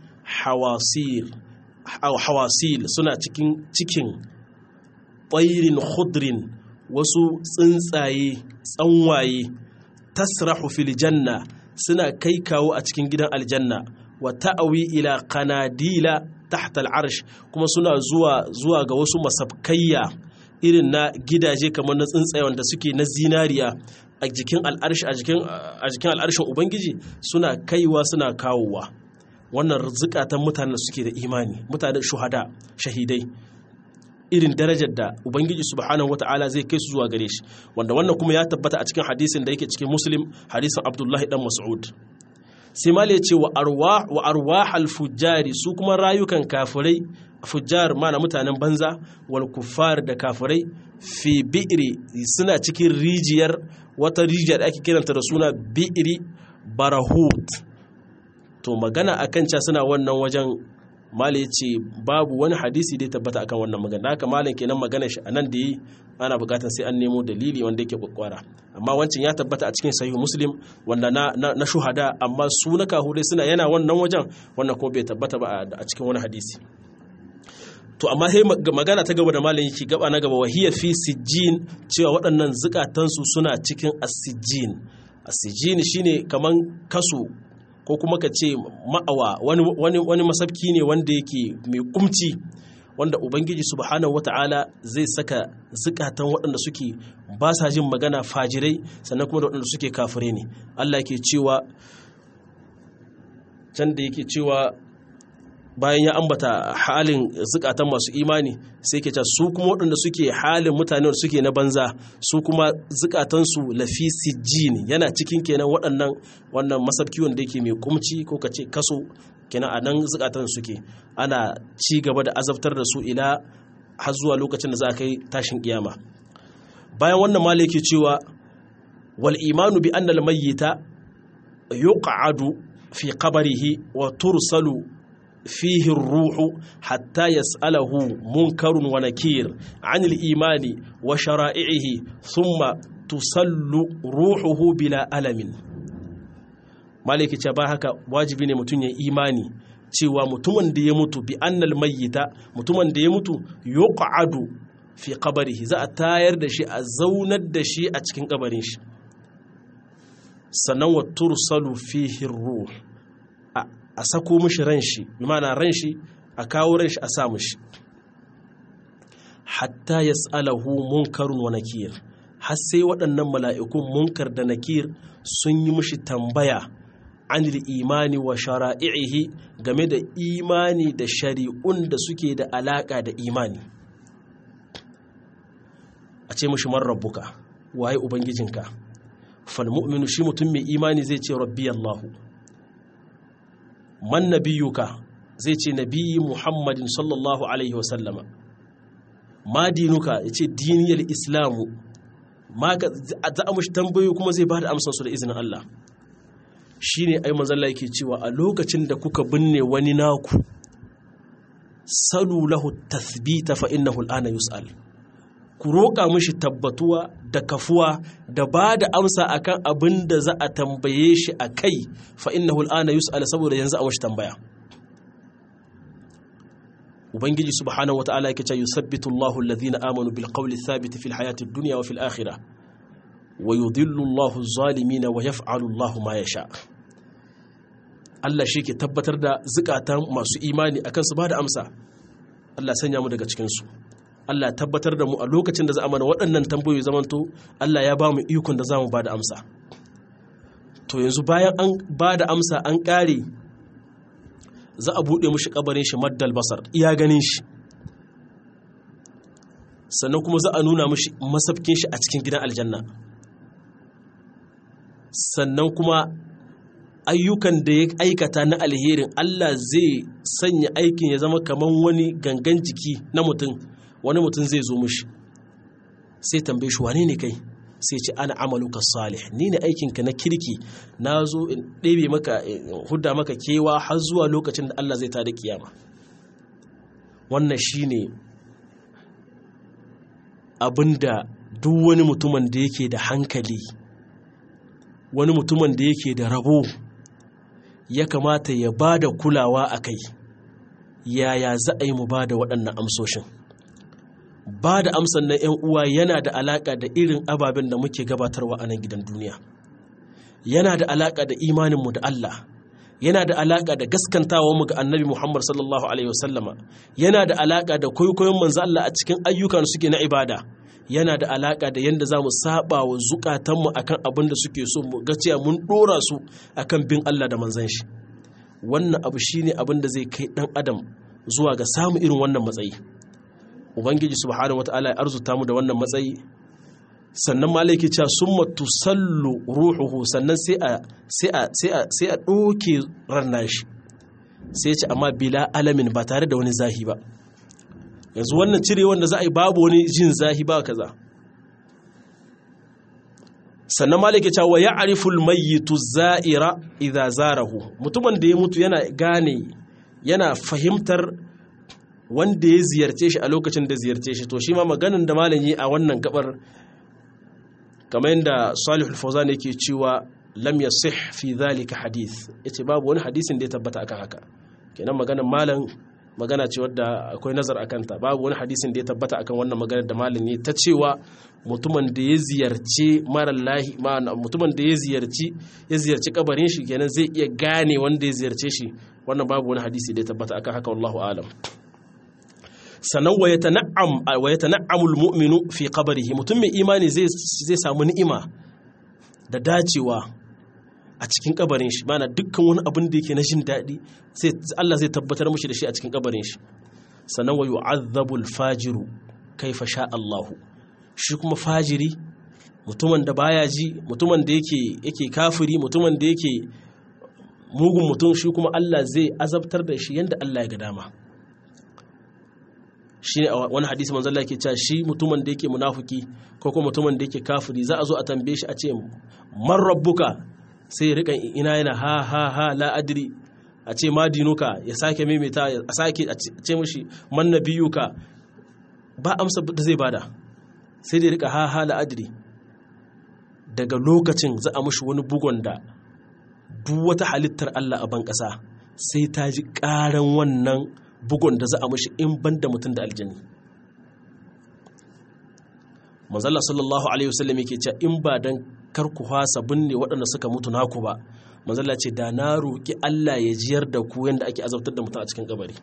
hawasil suna cikin cikin ɓairin khudrin wasu tsuntsaye tsanwaye tasrahu fil janna suna kai kawo a cikin gidan aljanna wa ta'awi ila kanadila tahta al'arsh kuma suna zuwa zuwa ga wasu masabkayya irin na gidaje kamar na tsuntsaye wanda suke na zinariya a jikin al'arshi a jikin a jikin al'arshin ubangiji suna kaiwa suna kawowa wannan zukatan mutanen suke da imani mutanen shuhada shahidai irin darajar da ubangiji subhanahu wata'ala zai kai su zuwa gare shi wanda wannan kuma ya tabbata a cikin hadisin da yake cikin muslim hadisin abdullahi dan mas'ud sai mala ce wa arwahal fujjari su kuma rayukan kafirai fujjar mana mutanen banza wal kuffar da kafirai fi bi'ri suna cikin rijiyar wata rijiyar da ake kiranta da suna bi'ri barahut to magana akan ca suna wannan wajen mala ya ce babu wani hadisi da ya tabbata akan wannan magana haka malam kenan magana shi anan da yi ana bukatar sai an nemo dalili wanda yake kwakwara amma wancan ya tabbata a cikin sahih muslim wanda na, na, shuhada amma su na kahurai suna yana wannan wajen wannan kuma bai tabbata ba a cikin wani hadisi to amma sai magana ta gaba da malam yake gaba na gaba wahiya fi sijjin cewa waɗannan zukatansu suna cikin asijjin asijjin shine kaman kaso ko kuma ka ce ma'awa wani masabki ne wanda yake mai kumci wanda ubangiji subhanahu wata'ala zai saka zukatan waɗanda suke ba sa jin magana fajirai sannan kuma da waɗanda suke kafire ne Allah yake cewa can da yake cewa bayan ya ambata halin zukatan masu imani sai ke ce su kuma waɗanda suke halin mutane da suke na banza su kuma zukatansu lafi sijjin yana cikin kenan waɗannan wannan masabki wanda yake mai kumci ko ka ce kaso kenan a nan zukatan suke ana ci gaba da azabtar da su ila har zuwa lokacin da za a kai tashin kiyama bayan wannan mala yake cewa wal imanu bi annal mayyita yuq'adu fi qabrihi wa tursalu فيه الروح حتى يسأله منكر ونكير عن الإيمان وشرائعه ثم تسل روحه بلا ألم مالك تباهك واجب متن إيماني cewa mutumin da ya mutu bi annal mayyita mutumin da ya mutu yuq'adu fi qabrihi za a tayar da shi a zaunar da shi a cikin kabarin shi sannan wa tursalu fihi ruh a sako mishi ran shi mana ran shi a kawo ran shi a sa mishi hatta yas'alahu munkarun wa nakir har sai waɗannan mala'ikun munkar da nakir sun yi mishi tambaya anil imani wa shara'ihi game da imani da shari'un da suke da alaƙa da imani a ce mishi man rabbuka waye ubangijinka fal mu'minu shi mutum mai imani zai ce rabbi Allahu man nabiyuka zai ce nabiyyi muhammadin sallallahu alaihi wasallama ma dinuka ya ce diniyar islamu ma za a mushi tambayoyi kuma zai ba da amsansu da izinin Allah shine ai manzalla yake cewa a lokacin da kuka binne wani naku salu lahu tathbita fa innahu al'ana yus'al ku roƙa mishi tabbatuwa da kafuwa da ba da amsa akan abin da za a tambaye shi a kai fa innahu al'ana yus'al saboda yanzu a mashi tambaya ubangiji subhanahu wata'ala yake cewa yusabbitu Allahu alladhina amanu bil qawli thabit fil hayati dunya wa fil akhirah wa yudhillu Allahu adh-dhalimin wa yaf'alu Allahu ma yasha Allah shi ke tabbatar da zukatan masu imani akan su ba da amsa Allah sanya mu daga cikin su Allah tabbatar da mu a lokacin da za a mana waɗannan tambayoyi zamanto Allah ya ba mu ikon da za mu ba da amsa to yanzu bayan an ba da amsa an ƙare za a buɗe mushi ƙabarin shi maddal basar iya ganin shi sannan kuma za a nuna mushi masafkin shi a cikin gidan aljanna sannan kuma ayyukan da ya aikata na alherin Allah zai sanya aikin ya zama kamar wani gangan jiki na mutum wani mutum zai zo mushi sai tambaye shi wane ne kai sai ce ana amaluka salih ni ne aikinka na kirki na zo in ɗebe maka hudda maka kewa har zuwa lokacin da Allah zai tada kiyama wannan shine abinda duk wani mutumin da yake da hankali wani mutumin da yake da rabo ya kamata ya ba da kulawa a kai yaya za a yi mu ba da waɗannan amsoshin ba da amsan na 'yan uwa yana da alaƙa da irin ababen da muke gabatarwa a nan gidan duniya yana da alaƙa da imaninmu da Allah yana da alaƙa da gaskantawa mu ga annabi Muhammad sallallahu alaihi wasallama yana da alaƙa da kwaikwayon manzo Allah a cikin ayyukan suke na ibada yana da alaƙa da yadda za mu saba wa zukatanmu akan abin da suke so mu ga cewa mun ɗora su akan bin Allah da manzon shi wannan abu shine abin da zai kai ɗan adam zuwa ga samun irin wannan matsayi ubangiji subhanahu wataala ya arzuta mu da wannan matsayi sannan malaki cewa summa tusallu ruhuhu sannan sai a sai a sai a sai a doke ran shi sai ce amma bila alamin ba tare da wani zahi ba yanzu wannan cire wanda za a yi babu wani jin zahi ba kaza sannan malaki cewa ya ariful mayyitu za'ira idza zarahu mutumin da ya mutu yana gane yana fahimtar wanda ya ziyarce shi a lokacin da ziyarce shi to shi ma maganin da malam yi a wannan gabar kamar yadda salihul fawzan yake cewa lam yasih fi dhalika hadith yace babu wani hadisin da ya tabbata akan haka kenan maganar malam magana ce wadda akwai nazar akan ta babu wani hadisin da ya tabbata akan wannan maganar da malam yi ta cewa mutumin da ya ziyarci mara lahi mutumin da ya ziyarci ya ziyarci kabarin shi kenan zai iya gane wanda ya ziyarce shi wannan babu wani hadisi da ya tabbata akan haka wallahu alam sannan wa yatana'amul mu'minu fi qabrihi mutum mai imani zai samu ni'ima da dacewa a cikin kabarin shi mana dukkan wani abin da yake na jin daɗi sai Allah zai tabbatar mushi da shi a cikin kabarin shi sannan wa yu'azzabul fajiru kaifa sha Allahu shi kuma fajiri mutumin da baya ji mutumin da yake yake kafiri mutumin da yake mugun mutum shi kuma Allah zai azabtar da shi yanda Allah ya ga dama shi ne wani hadisi manzo Allah yake cewa shi mutumin da yake munafiki ko kuma mutumin da yake kafiri za a zo a tambaye shi a ce man rabbuka sai ya rika ina yana ha ha ha la adri a ce ma dinuka ya sake maimaita a sake a ce mishi man nabiyuka ba amsa da zai bada sai da ya rika ha ha la adri daga lokacin za a mishi wani bugon da duk wata halittar Allah a ban ƙasa sai ta ji ƙaran wannan bugun da za a mashi in ban da mutum da aljani manzala sallallahu alaihi wasallam yake cewa in ba dan kar ku hasa binne waɗanda suka mutu naku ba manzala ce da na roƙi Allah ya jiyar da ku yanda ake azabtar da mutum a cikin kabari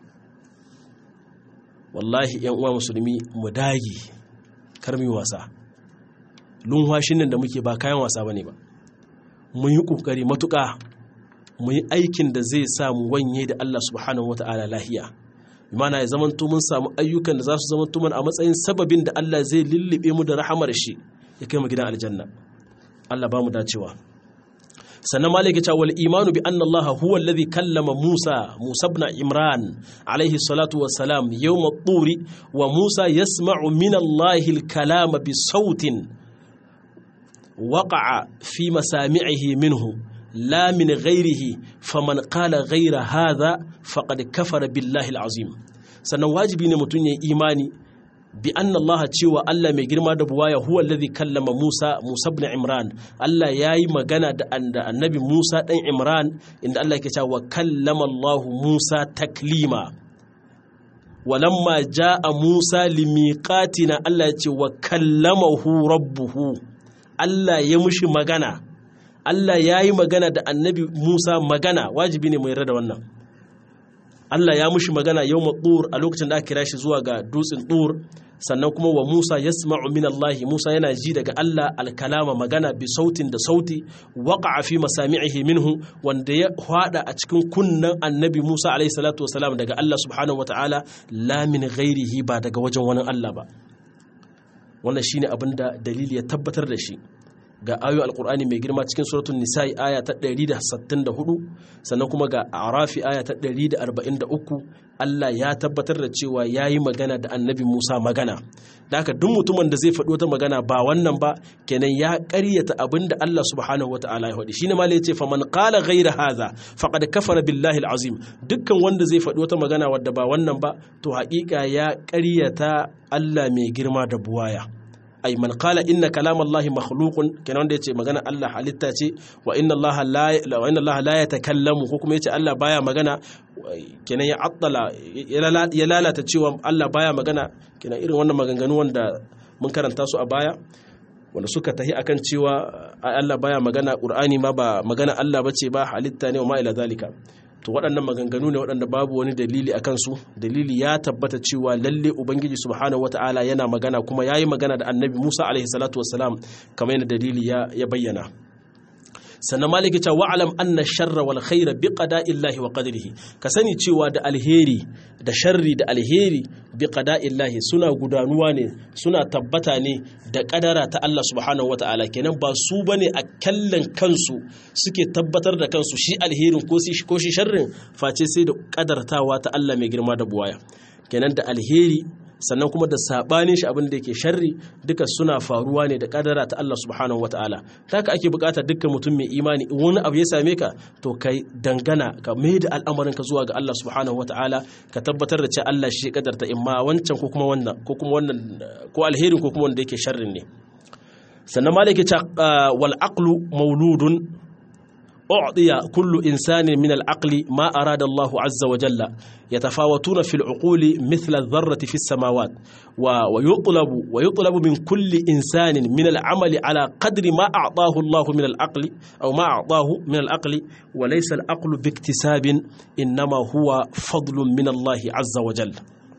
wallahi yan uwa musulmi mu dage kar mu wasa lunwashin nan da muke ba kayan wasa bane ba mu yi kokari matuƙa mu yi aikin da zai sa mu wanye da Allah subhanahu wata'ala lahiya mana ya zamanto mun samu ayyukan da za su zamanto mana a matsayin sababin da Allah zai lullube mu da rahamar shi ya kai mu gidan aljanna Allah ba mu dacewa sannan malik ya ce wal imanu bi anna Allah huwa alladhi kallama Musa Musa ibn Imran alayhi salatu wassalam yawm at-turi wa Musa yasma'u min Allah al-kalama bi sautin waqa'a fi masami'ihi minhu la min ghairihi faman qala ghaira hadha faqad kafara billahi alazim sannan wajibi ne mutum ya imani bi anna Allah cewa Allah mai girma da buwaya huwa alladhi kallama Musa Musa ibn Imran Allah yayi magana da annabi Musa dan Imran inda Allah yake cewa kallama Allah Musa taklima walamma jaa Musa limiqatina Allah ya ce wa kallamahu rabbuhu Allah ya mushi magana Allah yayi magana da annabi Musa magana wajibi ne mu yarda da wannan Allah ya mushi magana yau maɗur a lokacin da aka kira shi zuwa ga dutsen ɗur sannan kuma wa Musa ya min Allah Musa yana ji daga Allah alkalama magana bi sautin da sauti waka fi masami'ihi minhu wanda ya hada a cikin kunnen annabi Musa alaihi salatu wasalam daga Allah subhanahu wa ta'ala la min ghairihi ba daga wajen wani Allah ba wannan shine abin da dalili ya tabbatar da shi ga ayoyi alkur'ani mai girma cikin suratun nisa'i aya ta 164 sannan kuma ga arafi aya ta 143 Allah ya tabbatar da cewa ya yi magana da annabi Musa magana da haka duk mutumin da zai faɗo ta magana ba wannan ba kenan ya ƙaryata abin da Allah subhanahu wata'ala ya faɗi shine malai ce faman qala ghayra hadha faqad kafara billahi alazim dukkan wanda zai faɗo ta magana wadda ba wannan ba to haƙiƙa ya ƙaryata Allah mai girma da buwaya ay man qala inna kalam Allah makhluqun kenan wanda yace magana Allah halitta ce wa inna Allah la wa inna Allah la yatakallamu ko kuma yace Allah baya magana kenan ya attala ya lalata cewa Allah baya magana kenan irin wannan maganganu wanda mun karanta su a baya wanda suka tahi akan cewa Allah baya magana Qur'ani ma ba magana Allah bace ba halitta ne wa ma ila zalika to waɗannan maganganu ne waɗanda babu wani dalili a kansu dalili ya tabbata cewa lalle ubangiji subhanahu wata'ala yana magana kuma ya yi magana da annabi musa alaihi salatu wassalam kamar yadda dalili ya bayyana sannan maliki ta wa'alam anna sharra wal khaira bi qada'illahi wa qadrihi ka sani cewa da alheri da sharri da alheri bi qada'illahi suna gudanuwa ne suna tabbata ne da kadara ta Allah subhanahu wata'ala kenan ba su bane a kallon kansu suke tabbatar da kansu shi alherin ko shi ko shi sharrin face sai da kadartawa ta Allah mai girma da buwaya kenan da alheri sannan kuma da sabanin shi abin da yake sharri duka suna faruwa ne da kadara ta Allah subhanahu wataala haka ake bukatar dukkan mutum mai imani in wani abu ya same ka to kai dangana ka mai da al'amarin ka zuwa ga Allah subhanahu wataala ka tabbatar da cewa Allah shi ya kadarta imma wancan ko kuma wannan ko kuma wannan ko alherin ko kuma wanda yake sharrin ne sannan malaka ta wal aqlu mauludun أعطي كل إنسان من العقل ما أراد الله عز وجل يتفاوتون في العقول مثل الذرة في السماوات ويطلب ويطلب من كل إنسان من العمل على قدر ما أعطاه الله من العقل أو ما أعطاه من العقل وليس العقل باكتساب إنما هو فضل من الله عز وجل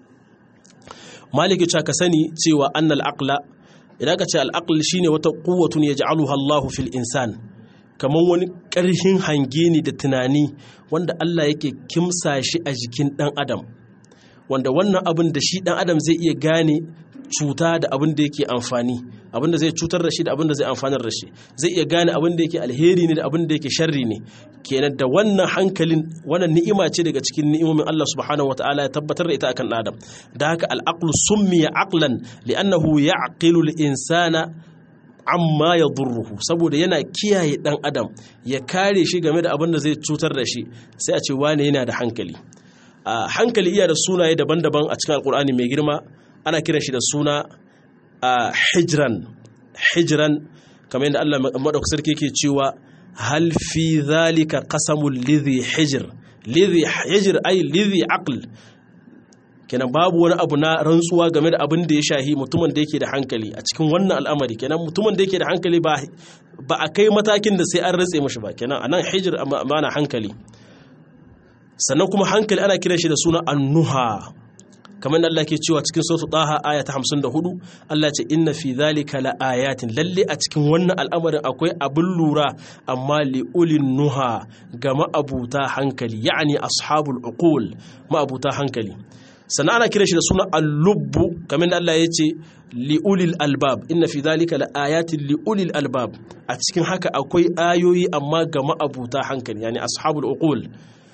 مالك شاكسني سوى أن العقل إذا كان العقل شيني وتقوة يجعلها الله في الإنسان kamar wani ƙarfin hange ne da tunani wanda Allah yake kimsa shi a jikin ɗan adam wanda wannan abin da shi ɗan adam zai iya gane cuta da abin da yake amfani abin da zai cutar da shi da abin da zai amfanar da shi zai iya gane abin da yake alheri ne da abin da yake sharri ne kenan da wannan hankalin wannan ni'ima ce daga cikin ni'imomin Allah subhanahu wataala ya tabbatar da ita akan ɗan adam da haka al-aqlu summiya aqlan li'annahu ya'qilu al-insana amma ya durruhu saboda yana kiyaye dan adam ya kare shi game da abin da zai cutar da shi sai a ce wane yana da hankali a hankali iya da sunaye daban-daban a cikin alkur'ani mai girma ana kiran shi da suna a hijran hijran kamar yadda Allah madaukakin sarki yake cewa hal fi zalika qasamul lidhi hijr lidhi hijr ay lidhi aql kenan babu wani abu na rantsuwa game da abin da ya shahi mutumin da yake da hankali a cikin wannan al'amari kenan mutumin da yake da hankali ba ba a kai matakin da sai an rantse mashi ba kenan anan hijir amana hankali sannan kuma hankali ana kiran shi da suna annuha kamar Allah ke cewa cikin suratul Taha aya ta 54 Allah ce inna fi dhalika la ayatin lalle a cikin wannan al'amarin akwai abin lura amma li ulin nuha ga ma'abuta hankali ya'ani ashabul uqul ma'abuta hankali sannan ana kira shi da suna al-lubbu kamar da Allah ya ce li'ulil albab inna fi dhalika la ayatin li'ulil albab a cikin haka akwai ayoyi amma ga ma'abuta hankali yani ashabul uqul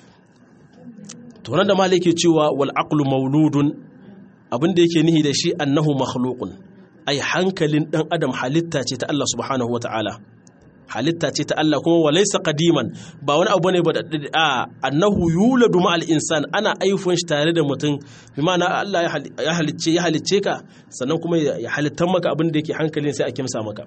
to nan da malai ke cewa wal aqlu mauludun abin da yake nihi da shi annahu makhluqun ai hankalin dan adam halitta ce ta Allah subhanahu wata'ala halitta ce ta Allah kuma walaysa qadiman ba wani abu ne ba da a annahu yuladu ma'al insan ana aifon shi tare da mutum bi ma'ana Allah ya halicce ya halicce ka sannan kuma ya halittar maka abin da yake hankalin sai a kimsa maka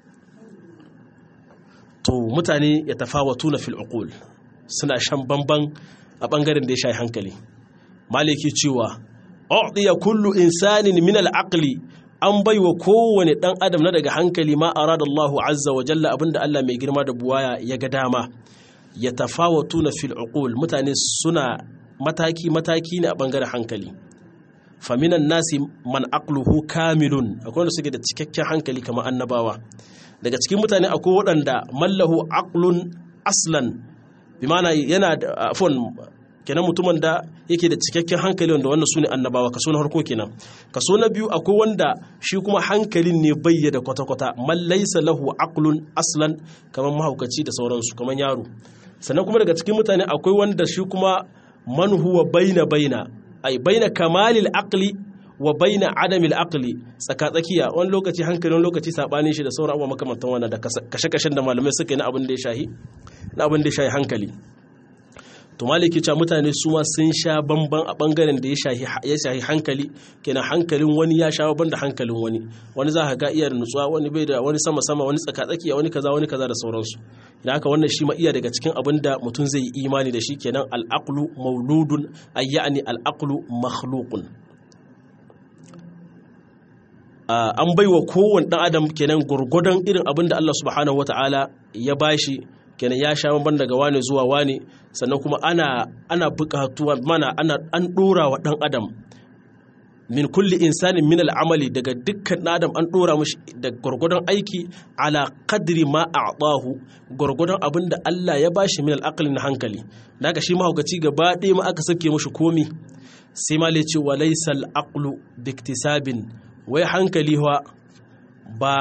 to mutane ya tafawatuna fil uqul suna shan bamban a bangaren da ya shayi hankali maliki cewa u'diya kullu insanin min al-aqli an baiwa kowane dan adam na daga hankali ma arada Allahu azza wa jalla abinda Allah mai girma da buwaya ya ga dama ya tafawatuna fil uqul mutane suna mataki mataki ne a bangaren hankali faminan nasi man aqluhu kamilun akwai wanda suke da cikakken hankali kamar annabawa daga cikin mutane akwai waɗanda mallahu aqlun aslan bi ma'ana yana da afon kenan mutumin da yake da cikakken hankali wanda wannan su ne annabawa kaso na harko kenan kaso na biyu akwai wanda shi kuma hankalin ne bayyada kwata-kwata man laysa lahu aqlun aslan kamar mahaukaci da sauransu kamar yaro sannan kuma daga cikin mutane akwai wanda shi kuma man huwa baina baina ai baina kamalil aqli wa baina adamil aqli tsaka tsakiya wani lokaci hankali wani lokaci sabanin shi da sauran abubuwa makamantan wannan da kashe-kashen da malamai suka yi na abin da ya shahi na abin da ya shahi hankali to maliki cewa mutane su ma sun sha bamban a bangaren da ya shahi hankali kenan hankalin wani ya sha bamban da hankalin wani wani za ka ga iya da nutsuwa wani bai da wani sama sama wani tsaka tsakiya wani kaza wani kaza da sauransu idan haka wannan shi ma iya daga cikin abin da mutum zai yi imani da shi kenan al'aqlu mauludun ay ya'ni al'aqlu makhluqun an baiwa kowane dan adam kenan gurgudan irin abin da Allah subhanahu wataala ya bashi kenan ya sha bamban daga wane zuwa wane sannan kuma ana ana buƙatuwa mana ana an dora wa dan adam min kulli insanin min al'amali daga dukkan dan adam an dora mishi da gurgudan aiki ala qadri ma a'tahu gurgudan abin da Allah ya bashi min al'aqli na hankali daga shi mahaukaci gaba ɗaya ma aka sake mishi komi sai ma ce wa laysa al'aqlu biktisabin wai hankali ba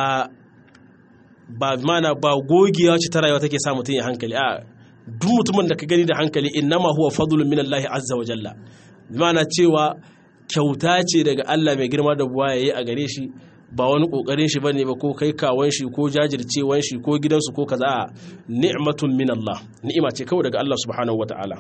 ba mana ba gogewa ce ta rayuwa take sa mutum ya hankali a duk mutumin da ka gani da hankali innama huwa fadlun min Allah azza wa jalla mana cewa kyauta ce daga Allah mai girma da buwa yayi a gare shi ba wani kokarin shi bane ba ko kai kawon shi ko jajircewan shi ko gidansu ko kaza ni'matun min Allah ni'ima ce kawai daga Allah subhanahu wataala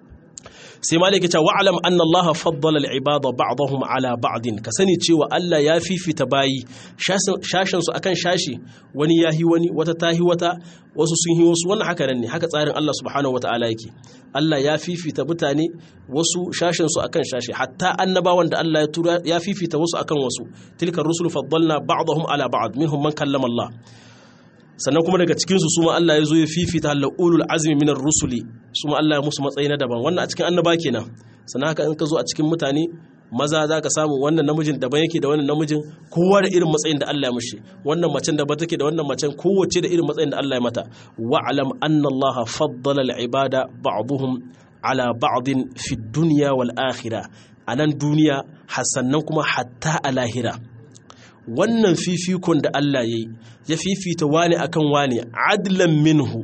sai malaki ce wa'alam anna Allah faddala al-ibada ba'dahum ala ba'din ka sani cewa Allah ya fifita bayi shashin su akan shashi wani yahi wani wata tahi wata wasu sun hi wasu wannan haka nan ne haka tsarin Allah subhanahu wata'ala yake Allah ya fifita mutane wasu shashin su akan shashi hatta annabawan da Allah ya tura ya fifita wasu akan wasu tilka rusul faddalna ba'dahum ala ba'd minhum man kallama Allah sannan kuma daga cikinsu su ma Allah ya zo ya fifita la'ulul azmi minar rusuli su ma Allah ya musu matsayi na daban wannan a cikin annaba kenan sannan haka in ka zo a cikin mutane maza za ka samu wannan namijin daban yake da wannan namijin kowa da irin matsayin da Allah ya mushi wannan macen daban take da wannan macen kowace da irin matsayin da Allah ya mata wa'lam anna Allah faddala al-ibada ba'dhum ala ba'din fi dunya wal akhirah anan duniya hasannan kuma hatta a lahira wannan fifikon da Allah ya yi ya fifita wani akan wani adlan minhu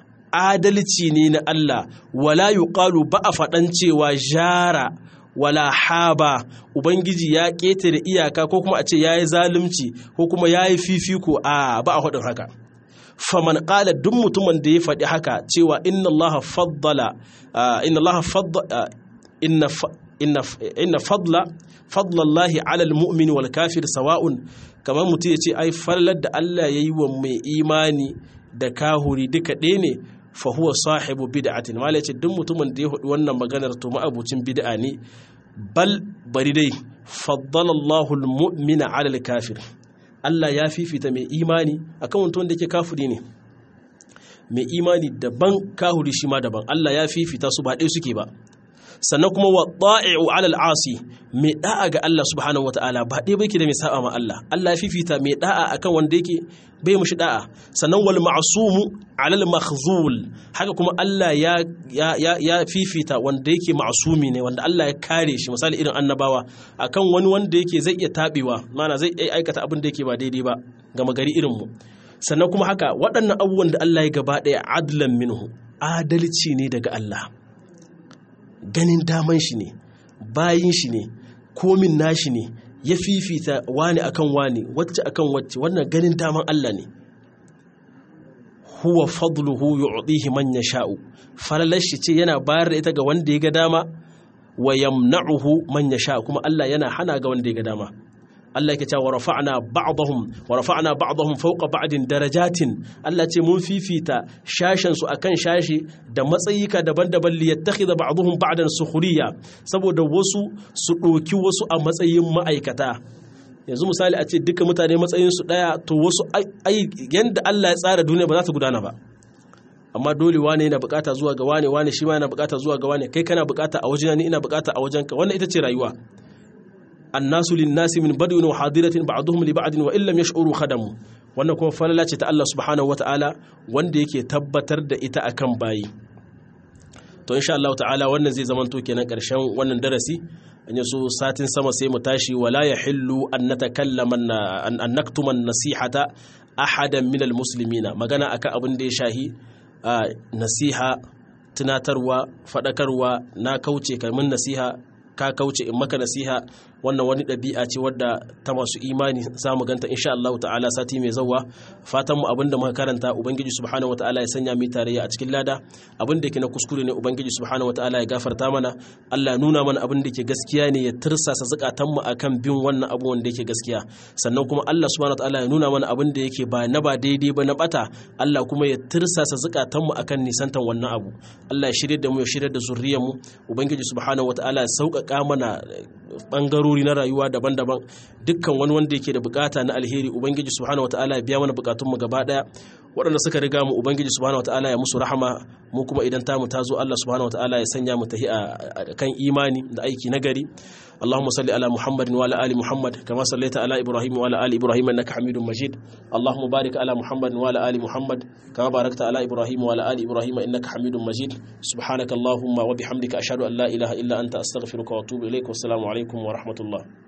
adalci ne na Allah wala yuqalu ba a faɗan cewa jara wala haba ubangiji ya ƙetare iyaka ko kuma a ce yayi zalunci ko kuma yayi fifiko a ba a faɗin haka faman ƙala duk mutumin da ya faɗi haka cewa inna Allah faddala inna Allah faddala inna inna fadla fadlallahi alal mu'mini wal kafir sawa'un kamar mutum ya ce ai fallar da Allah ya yi wa mai imani da kahuri duka ɗaya ne fa huwa sahibu bid'atin mala ce duk mutumin da ya hudu wannan maganar to ma'abucin bid'a ne bal bari dai faddalallahu almu'mina alal kafir Allah ya fifita mai imani akan mutum da yake kafiri ne mai imani daban kahuri shi ma daban Allah ya fifita su ba ɗaya suke ba sannan kuma wa ta'i'u 'ala al-'asi mai da'a ga Allah subhanahu wata'ala ba dai bake da mai saba ma Allah Allah ya fifita mai da'a akan wanda yake bai mushi da'a sannan wal ma'sumu 'ala al-makhzul haka kuma Allah ya ya ya fifita wanda yake ma'sumi ne wanda Allah ya kare shi misali irin annabawa akan wani wanda yake zai iya tabewa mana zai iya aikata abin da yake ba daidai ba ga magari irin mu sannan kuma haka waɗannan abubuwan da Allah ya gaba ɗaya adlan minhu adalci ne daga Allah ganin daman shi ne bayin shi ne komin nashi ne ya fifita wani akan wani wacce akan wacce wannan ganin daman Allah ne huwa fadluhu yu'tihi man yasha'u falalar shi ce yana bayar da ita ga wanda ya ga dama wa yamna'uhu man yasha kuma Allah yana hana ga wanda ya ga dama Allah yake cewa rafa'na ba'dahum wa rafa'na ba'dahum fawqa ba'din darajatin Allah ce mun fifita shashin su akan shashi da matsayika daban-daban li yattakhidha ba'dahum ba'dan sukhriya saboda wasu su doki wasu a matsayin ma'aikata yanzu misali a ce duka mutane matsayin su daya to wasu ai yanda Allah ya tsara duniya ba za ta gudana ba amma dole wane yana bukata zuwa ga wane wane shi ma yana bukata zuwa ga wane kai kana bukata a wajena ni ina bukata a wajenka wannan ita ce rayuwa annasu linnasi min badwin wa hadiratin ba'dhum li ba'din wa illam yash'uru khadamu wannan kuma falala ce ta Allah subhanahu wata'ala wanda yake tabbatar da ita akan bayi to insha Allah ta'ala wannan zai zamanto kenan karshen wannan darasi an yaso satin sama sai mu tashi wala yahillu an natakallama an naktuma nasihata ahadan min almuslimina magana akan abin da ya shahi nasiha tunatarwa faɗakarwa na kauce kalmin nasiha ka kauce in maka nasiha wannan wani ɗabi'a ce wadda ta masu imani za mu ganta insha Allah ta'ala sati mai zauwa fatan mu abinda muka karanta ubangiji subhanahu wataala ya sanya mu tarayya a cikin lada abin da yake na kuskure ne ubangiji subhanahu wataala ya gafarta mana Allah ya nuna mana abin da yake gaskiya ne ya tirsasa zakatan mu akan bin wannan abu wanda yake gaskiya sannan kuma Allah subhanahu wataala ya nuna mana abin da yake ba na ba daidai ba na bata Allah kuma ya tirsasa zakatan mu akan nisantan wannan abu Allah ya shirye da mu ya shirye da zuriyar mu ubangiji subhanahu wataala ya sauƙaƙa mana bangarori na rayuwa daban-daban dukkan wani wanda yake da bukata na alheri ubangiji subhanahu wataala ya biya mana bukatun mu gaba daya waɗanda suka riga mu ubangiji subhanahu wataala ya musu rahama mu kuma idan tamu ta zo Allah subhanahu wataala ya sanya mu tahi a kan imani da aiki nagari اللهم صل على محمد وعلى ال محمد كما صليت على ابراهيم وعلى ال ابراهيم انك حميد مجيد اللهم بارك على محمد وعلى ال محمد كما باركت على ابراهيم وعلى ال ابراهيم انك حميد مجيد سبحانك اللهم وبحمدك اشهد ان لا اله الا انت استغفرك واتوب اليك والسلام عليكم ورحمه الله